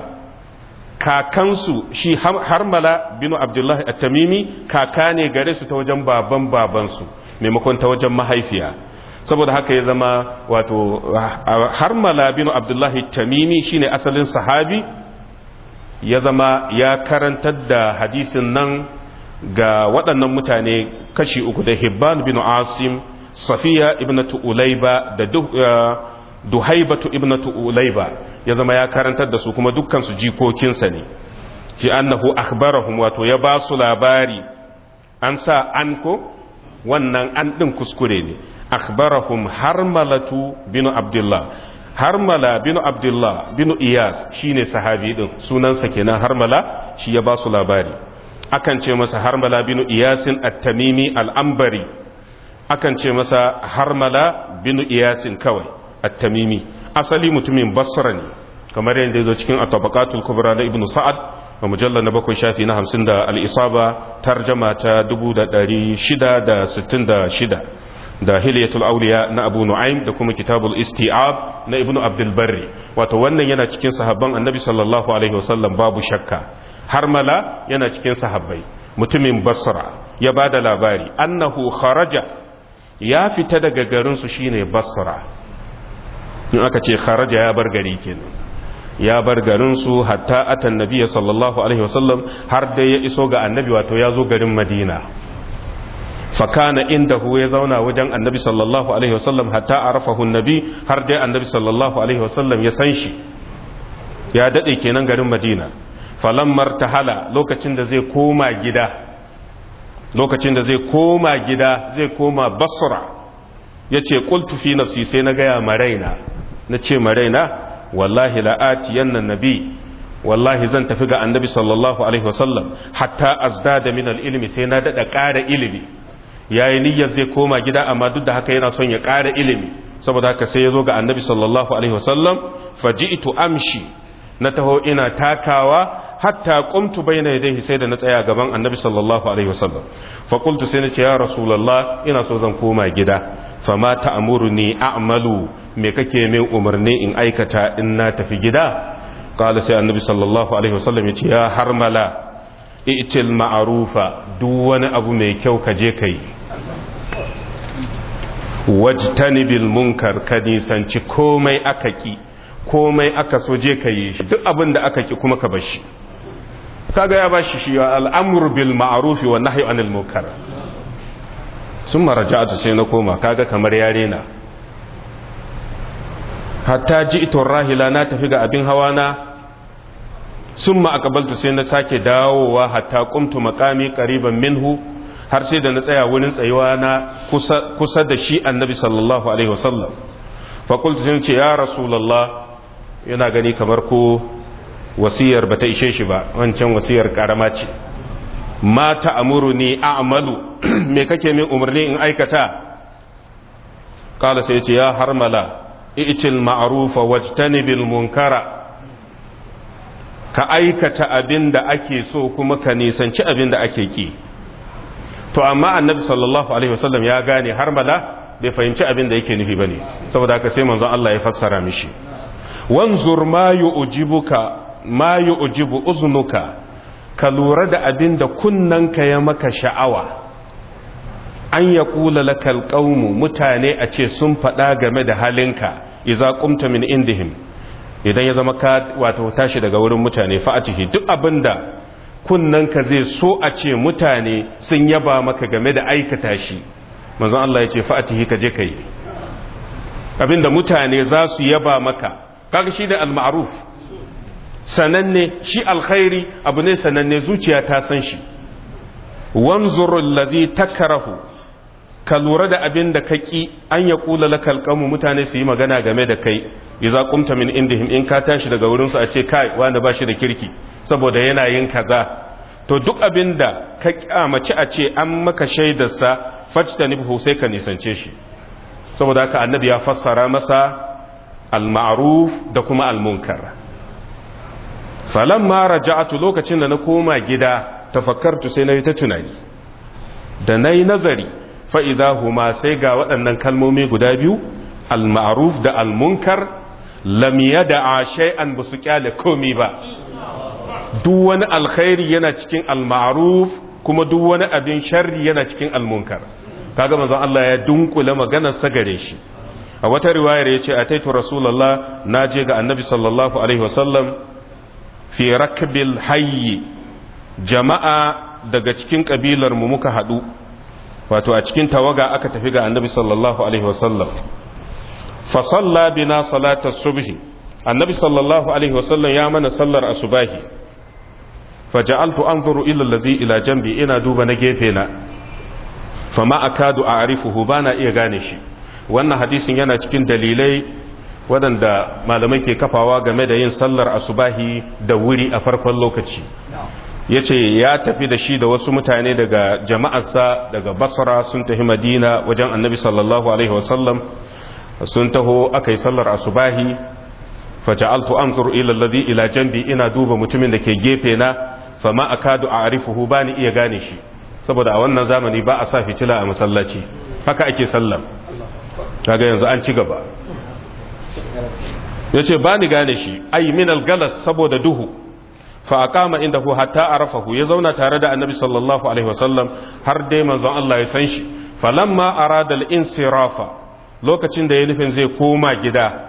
kakansu shi harmala bin abdullahi at-tamimi kaka ne gare su ta wajen baban babansu maimakon ta wajen mahaifiya saboda haka ya zama wato harmala bin abdullahi tamimi shine asalin sahabi ya zama ya karantar da hadisin nan ga waɗannan mutane kashi uku da hibban bin asim safiya ibnatu ulaiba da duhaibatu ibnatu ulaiba ya zama ya karantar da su kuma dukkan su jikokinsa ne shi annahu akhbarahum wato ya ba su labari an sa an ko wannan an din kuskure ne akhbarahum harmalatu bin abdullah harmala bin abdullah bin iyas shine sahabi din sunansa kenan harmala shi ya ba su labari akan ce masa harmala bin iyasin at-tamimi al-ambari akan ce masa harmala bin iyasin kawai at-tamimi asali mutumin basra ne kamar yadda ya zo cikin at-tabaqatul kubra na ibnu sa'ad a mujallar na bakwai shafi na hamsin da al-isaba tarjama ta 666 da hilyatul auliya na abu nu'aym da kuma kitabul isti'ab na ibnu abdul barri wato wannan yana cikin sahabban annabi sallallahu alaihi wasallam babu shakka harmala yana cikin sahabbai mutumin basra ya bada labari annahu kharaja ya fita daga garin su shine basra in aka ce kharaja ya bar gari kenan ya bar garin su hatta atan nabiyyi sallallahu alaihi wasallam har da ya iso ga annabi wato ya zo garin madina fakana indahu ya zauna wajen annabi sallallahu alaihi wasallam hatta arafahu annabi har dai annabi sallallahu alaihi wasallam ya san shi ya dade kenan garin madina falammar tahala lokacin da zai koma gida lokacin da zai koma gida zai koma basra yace qultu fi nafsi sai na gaya maraina nace maraina wallahi la'ati yannan nabi wallahi zan tafi ga annabi sallallahu alaihi wasallam hatta azdada min al-ilmi sai na dada ƙara ilimi yayi niyyar zai koma gida amma duk da haka yana son ya ƙara ilimi saboda haka sai ya zo ga annabi sallallahu alaihi wasallam faji'tu amshi na taho ina takawa hatta qumtu bayna yadayhi sai da na tsaya gaban annabi sallallahu alaihi wasallam fa qultu sai nace ya rasulullah ina so zan koma gida fama ta'muruni a'malu me kake min umarni in aikata in na tafi gida qala sai annabi sallallahu alaihi wasallam yace ya harmala i'til ma'rufa duk wani abu mai kyau ka je kai wajtanibil munkar ka nisanci komai aka ki komai aka so je ka yi shi duk abin da aka ki kuma ka bar shi kaga ya bashi shi al'amru bil ma'ruf wa nahyi anil munkar sun maraja'atu sai na koma kaga kamar yare na hatta ji'tu rahila na tafi ga abin hawa na summa aqbaltu sai na sake dawowa hatta qumtu maqami qariban minhu har sai da na tsaya wurin tsayuwa na kusa da shi annabi sallallahu alaihi wasallam fakultu sun ce ya rasulallah yana gani kamar ko wasiyar ba ta ishe shi ba wancan wasiyar karama ce ma ta amuru ni a'malu me kake min umarni in aikata kala sai ce ya harmala i'til ma'rufa wajtanibil munkara ka aikata abin da ake so kuma ka nisanci abin da ake ki to amma annabi sallallahu alaihi wasallam ya gane har mala bai fahimci abin da yake nufi bane saboda haka sai manzon Allah ya fassara mishi wanzur ma yu'jibuka ma yu'jibu uznuka ka lura da abin da kunnanka ya maka sha'awa an ya kula lakal qaumu mutane a ce sun faɗa game da halinka idza qumta min indihim idan ya zama ka wato tashi daga wurin mutane fa'atihi duk abinda kunnanka zai so a ce mutane sun yaba maka game da aikata shi manzon Allah ya ce fa'atihi ka je kai abinda mutane za su yaba maka kaga shi da al-ma'ruf sananne shi alkhairi abu ne sananne zuciya ta san shi wanzur allazi takrahu ka lura da abin da kaki an ya kula lakal qamu mutane su yi magana game da kai idza qumta min indihim in ka tashi daga wurin su a ce kai wanda bashi da kirki saboda yana yin kaza to duk abin da ka kyamaci a ce an maka shaidar sa fajtanibhu sai ka nisance shi saboda haka annabi ya fassara masa al-ma'ruf da kuma al-munkar falamma raja'atu lokacin da na koma gida tafakkartu sai na yi ta tunani da na yi nazari fa'iza huma sai ga waɗannan kalmomi guda biyu al-ma'ruf da al-munkar lamiya da a shay'an ba su kyale komi ba duk wani alkhairi yana cikin al-ma'ruf kuma duk wani abin sharri yana cikin al-munkar kaga manzon Allah ya dunkule maganar sa gare shi a wata riwayar yace ataitu rasulullah naje ga annabi sallallahu alaihi wasallam fi rakbil hayyi jama'a daga cikin kabilar mu muka hadu wato a cikin tawaga aka tafi ga annabi sallallahu alaihi wasallam fa salla bina salatas subhi annabi sallallahu alaihi wasallam ya mana sallar asubahi fa ja'altu anzuru ila allazi ila jambi ina duba na gefe na fa ma akadu a'rifuhu bana iya gane shi wannan hadisin yana cikin dalilai waɗanda malamai ke kafawa game da yin sallar asubahi da wuri a farkon lokaci ya ce ya tafi da shi da wasu mutane daga jama'arsa daga basra sun tafi madina wajen annabi sallallahu alaihi wasallam sun taho aka yi sallar asubahi faja'altu anzur ila alladhi ila jambi ina duba mutumin da ke gefe na fama akadu a'rifuhu bani iya gane shi saboda a wannan zamani ba a sa fitila a masallaci haka ake sallar kaga yanzu an ci gaba ya ce ba ni gane shi ai min algalas saboda duhu fa aqama indahu hatta arafahu ya zauna tare da annabi sallallahu alaihi wasallam har dai manzon Allah ya san shi falamma arada al-insirafa lokacin da ya nufin zai koma gida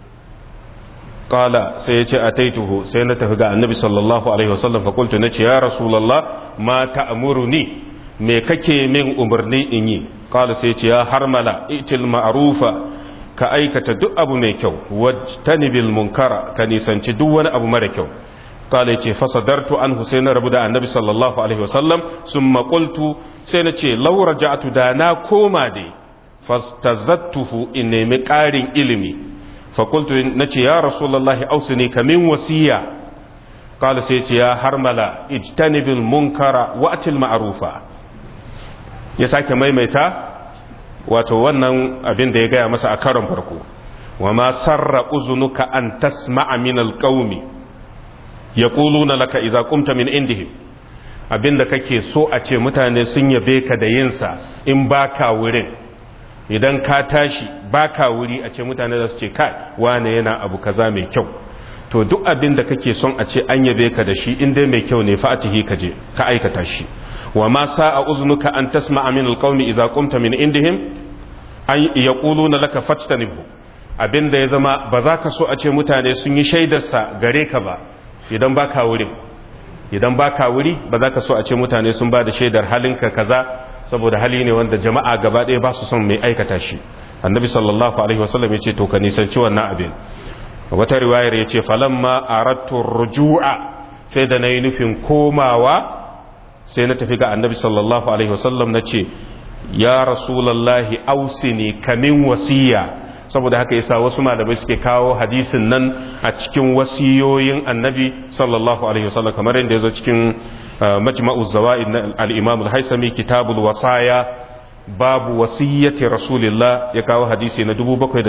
qala sai ya ce ataituhu sai na tafi ga annabi sallallahu alaihi wasallam fa qultu nace ya rasulullah ma ta'muruni me kake min umarni in yi qala sai ya ce ya harmala itil ma'rufa ka aikata duk abu mai kyau wajtanibil munkara ka nisanci duk wani abu mara kyau kala yace fasadartu anhu sai na rabu da annabi sallallahu alaihi wasallam summa qultu sai na ce law raja'tu da na koma dai fastazattuhu in nemi ƙarin ilimi fa qultu nace ya rasulullahi ausini kamin wasiya kala sai ce ya harmala ijtanibil munkara wa'til ma'rufa ya sake maimaita wato wannan abin da ya gaya masa a karon farko wa ma sarra uzunuka an tasma'a min alqaumi yaquluna laka idza qumta min indihim abinda kake so a ce mutane sun yabe ka da yinsa in baka wurin idan ka tashi baka wuri a ce mutane za su ce kai wane yana abu kaza mai kyau to duk abin da kake son a ce an yabe ka da shi in dai mai kyau ne fa'atihi ka je ka aikata shi wa ma sa'a uznuka an tasma'a min alqawmi idza qumta min indihim an yaquluna laka fattanibhu abinda ya zama ba za ka so a ce mutane sun yi shaidarsa gare ka ba idan baka wurin idan baka wuri ba za ka so a ce mutane sun ba da shaidar halinka kaza saboda hali ne wanda jama'a gaba ɗaya ba su son mai aikata shi annabi sallallahu alaihi wasallam ya ce to ka nisanci wannan abin wata riwayar ya ce falamma arattu ruju'a sai da na yi nufin komawa sai na tafi ga annabi sallallahu alaihi wasallam na ce ya rasulallahi ausini kamin wasiya saboda haka yasa wasu malamai suke kawo hadisin nan a cikin wasiyoyin annabi sallallahu alaihi wasallam kamar yadda ya zo cikin majma'u zawaid na al-imam al-haisami kitabul wasaya babu wasiyyati rasulillah ya kawo hadisi na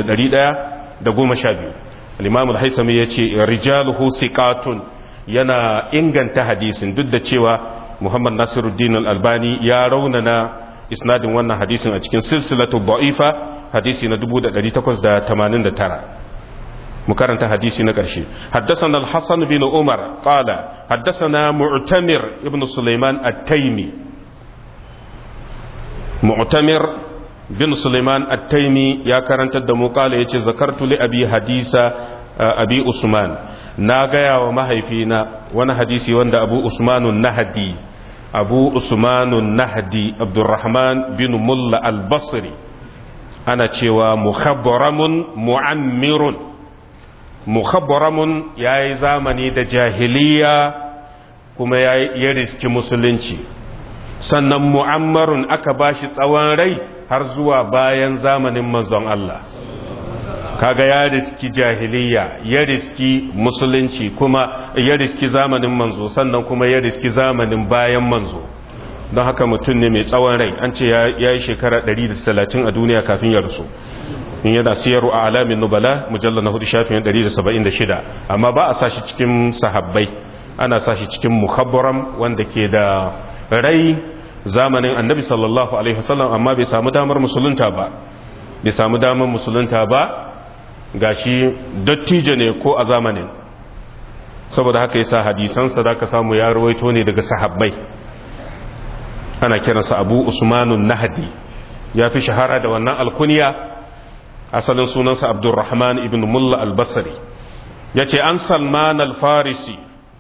7112 al-imam al-haisami yace rijaluhu siqatun yana inganta hadisin duk da cewa muhammad nasiruddin al-albani ya raunana isnadin wannan hadisin a cikin silsilatu da'ifa hadisi na 1889 مكرنت حديثي نقرشي حدثنا الحسن بن عمر قال حدثنا معتمر ابن سليمان التيمي معتمر بن سليمان التيمي يا كرنت الدمو قال يتي ذكرت لأبي حديث أبي عثمان ناغيا ومهيفينا وانا حديثي واند أبو عثمان النهدي أبو عثمان النهدي عبد الرحمن بن ملا البصري أنا تشوى مخبرم معمر mukhabbaramun ya yi zamani da jahiliya kuma ya riski musulunci sannan mu'ammarun aka ba shi tsawon rai har zuwa bayan zamanin manzon Allah kaga ya riski jahiliya ya riski musulunci kuma ya riski zamanin manzo sannan kuma ya riski zamanin bayan manzo don haka mutum ne mai tsawon rai an ce ya yi shekara 130 a duniya kafin ya rasu in yana siyaru a alamin nubala mujallar na hudu shafin 176 amma ba a sashi cikin sahabbai ana sashi cikin muhabbaram wanda ke da rai zamanin annabi sallallahu alaihi wasallam amma bai samu damar musulunta ba bai samu damar musulunta ba gashi dattijo ne ko a zamanin saboda haka yasa hadisansa da ka samu ya rawaito ne daga sahabbai ana kiransa abu usmanun nahdi ya fi shahara da wannan alkuniya asalin sunansa abdurrahman ibn mulla albasari ya ce an salman alfarisi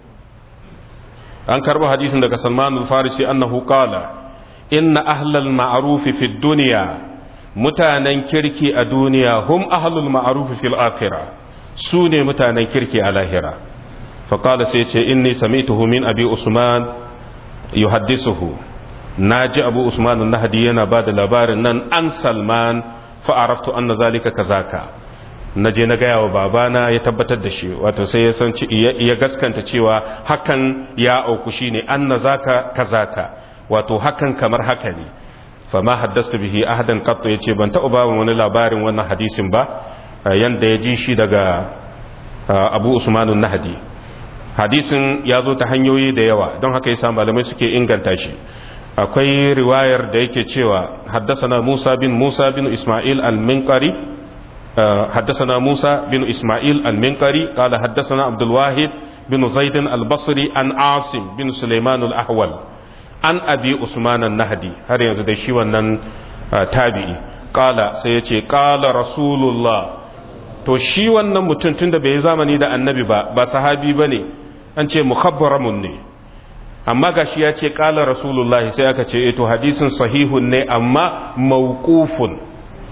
an karba hadisin daga salman alfarisi annahu qala inna ahlal ma'arufi fi duniya mutanen kirki a duniya hum ahlul ma'arufi fil akhirah su ne mutanen kirki a lahira faƙala sai ce inni sami'tuhu min abi usman yuhaddisuhu naji abu usman nahdi yana ba da labarin nan an salman fa'araftu anna zalika kazaka na je na gaya wa babana ya tabbatar da shi wato sai ya san ya gaskanta cewa hakan ya auku shine anna zaka kazaka wato hakan kamar haka ne fama haddasta bihi ahadan qattu yace ban taɓa ba wani labarin wannan hadisin ba yanda ya ji shi daga Abu Usman nahdi hadisin ya zo ta hanyoyi da yawa don haka yasa malamai suke inganta shi akwai riwayar da yake cewa haddasana Musa bin Musa bin Ismail al-Minqari haddasana Musa bin Ismail al-Minqari qala haddasana Abdul Wahid bin Zaid al-Basri an Asim bin Sulaiman al-Ahwal an Abi Usman an-Nahdi har yanzu da shi wannan tabi'i qala sai yace qala Rasulullah to shi wannan mutum tunda bai zamani da annabi ba ba sahabi bane an ce mukhabbaramun ne amma gashi ya ce ƙala rasulullah sai aka ce eto hadisin sahihun ne amma mawqufun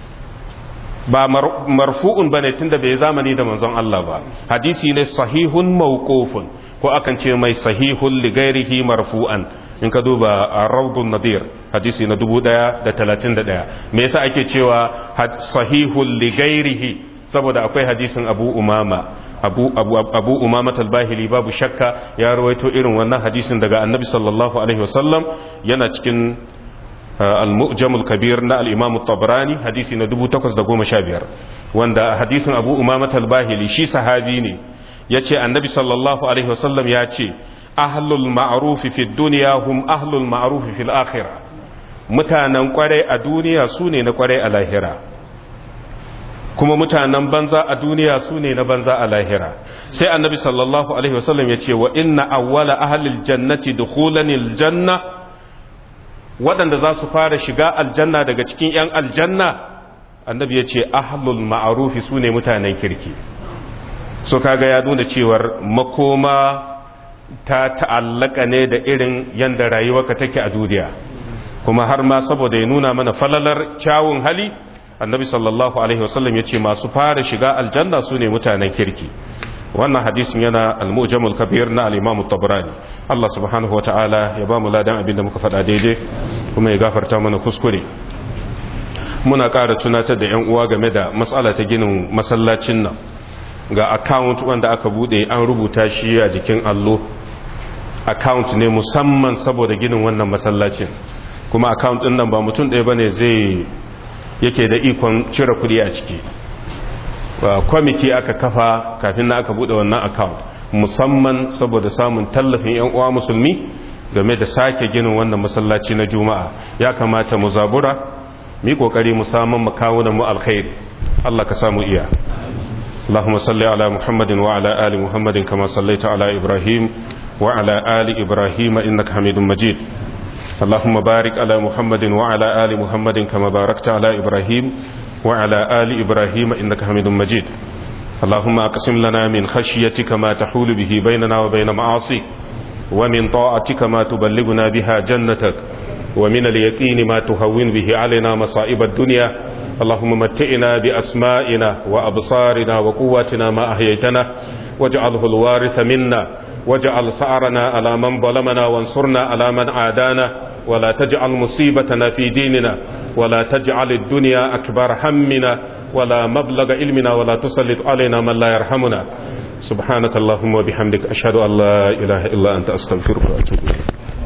ba marfu'un bane tunda bai zamani da manzon Allah ba hadisi ne sahihun mawqufun ko akan ce mai sahihun li ghairihi marfu'an in ka duba rawdun nadir hadisi na 1031 me yasa ake cewa sahihun li ghairihi saboda akwai hadisin Abu Umama abu abu abu umama talbahili babu shakka ya rawaito irin wannan hadisin daga annabi sallallahu alaihi wasallam yana cikin al-mu'jamul kabir na al-imam tabrani hadisi na 1815 wanda hadisin abu umama talbahili shi sahabi ne yace annabi sallallahu alaihi wasallam ya ce ahlul ma'ruf fi dunya hum ahlul ma'ruf fil akhirah mutanen kwarai a duniya su ne na kwarai a lahira kuma mutanen banza a duniya su ne na banza a lahira sai annabi sallallahu alaihi wasallam ya ce wa inna awwala ahlil jannati dukhulanil janna waɗanda za su fara shiga aljanna daga cikin 'yan aljanna annabi ya ce ahlul ma'arufi su ne mutanen kirki so kaga ya nuna cewar makoma ta ta'allaka ne da irin yanda rayuwarka take a duniya kuma har ma saboda ya nuna mana falalar kyawun hali annabi sallallahu alaihi wasallam ya ce masu fara shiga aljanna su ne mutanen kirki wannan hadisin yana al-mujamul kabir na al-imam tabrani Allah subhanahu wa ta'ala ya ba mu ladan abinda muka faɗa daidai kuma ya gafarta mana kuskure muna ƙara tunatar da 'yan uwa game da matsala ta ginin masallacin nan ga account wanda aka bude an rubuta shi a jikin allo account ne musamman saboda ginin wannan masallacin kuma account din nan ba mutum ɗaya bane zai yake da ikon cire kuɗi a ciki kwamiti aka kafa kafin na aka bude wannan account musamman saboda samun tallafin 'yan uwa musulmi game da sake ginin wannan masallaci na juma'a ya kamata mu zabura mu yi kokari mu samun makawunan mu alkhairi Allah ka samu iya اللهم صل على محمد وعلى آل محمد كما صليت على إبراهيم وعلى آل إبراهيم إنك حميد مجيد اللهم بارك على محمد وعلى آل محمد كما باركت على إبراهيم وعلى آل إبراهيم إنك حميد مجيد اللهم أقسم لنا من خشيتك ما تحول به بيننا وبين معاصيك ومن طاعتك ما تبلغنا بها جنتك ومن اليقين ما تهون به علينا مصائب الدنيا اللهم متئنا بأسمائنا وأبصارنا وقواتنا ما أحييتنا واجعله الوارث منا واجعل سعرنا على من ظلمنا وانصرنا على من عادانا ولا تجعل مصيبتنا في ديننا ولا تجعل الدنيا أكبر همنا ولا مبلغ علمنا ولا تسلط علينا من لا يرحمنا سبحانك اللهم وبحمدك أشهد أن لا إله إلا أنت أستغفرك وأتوب إليك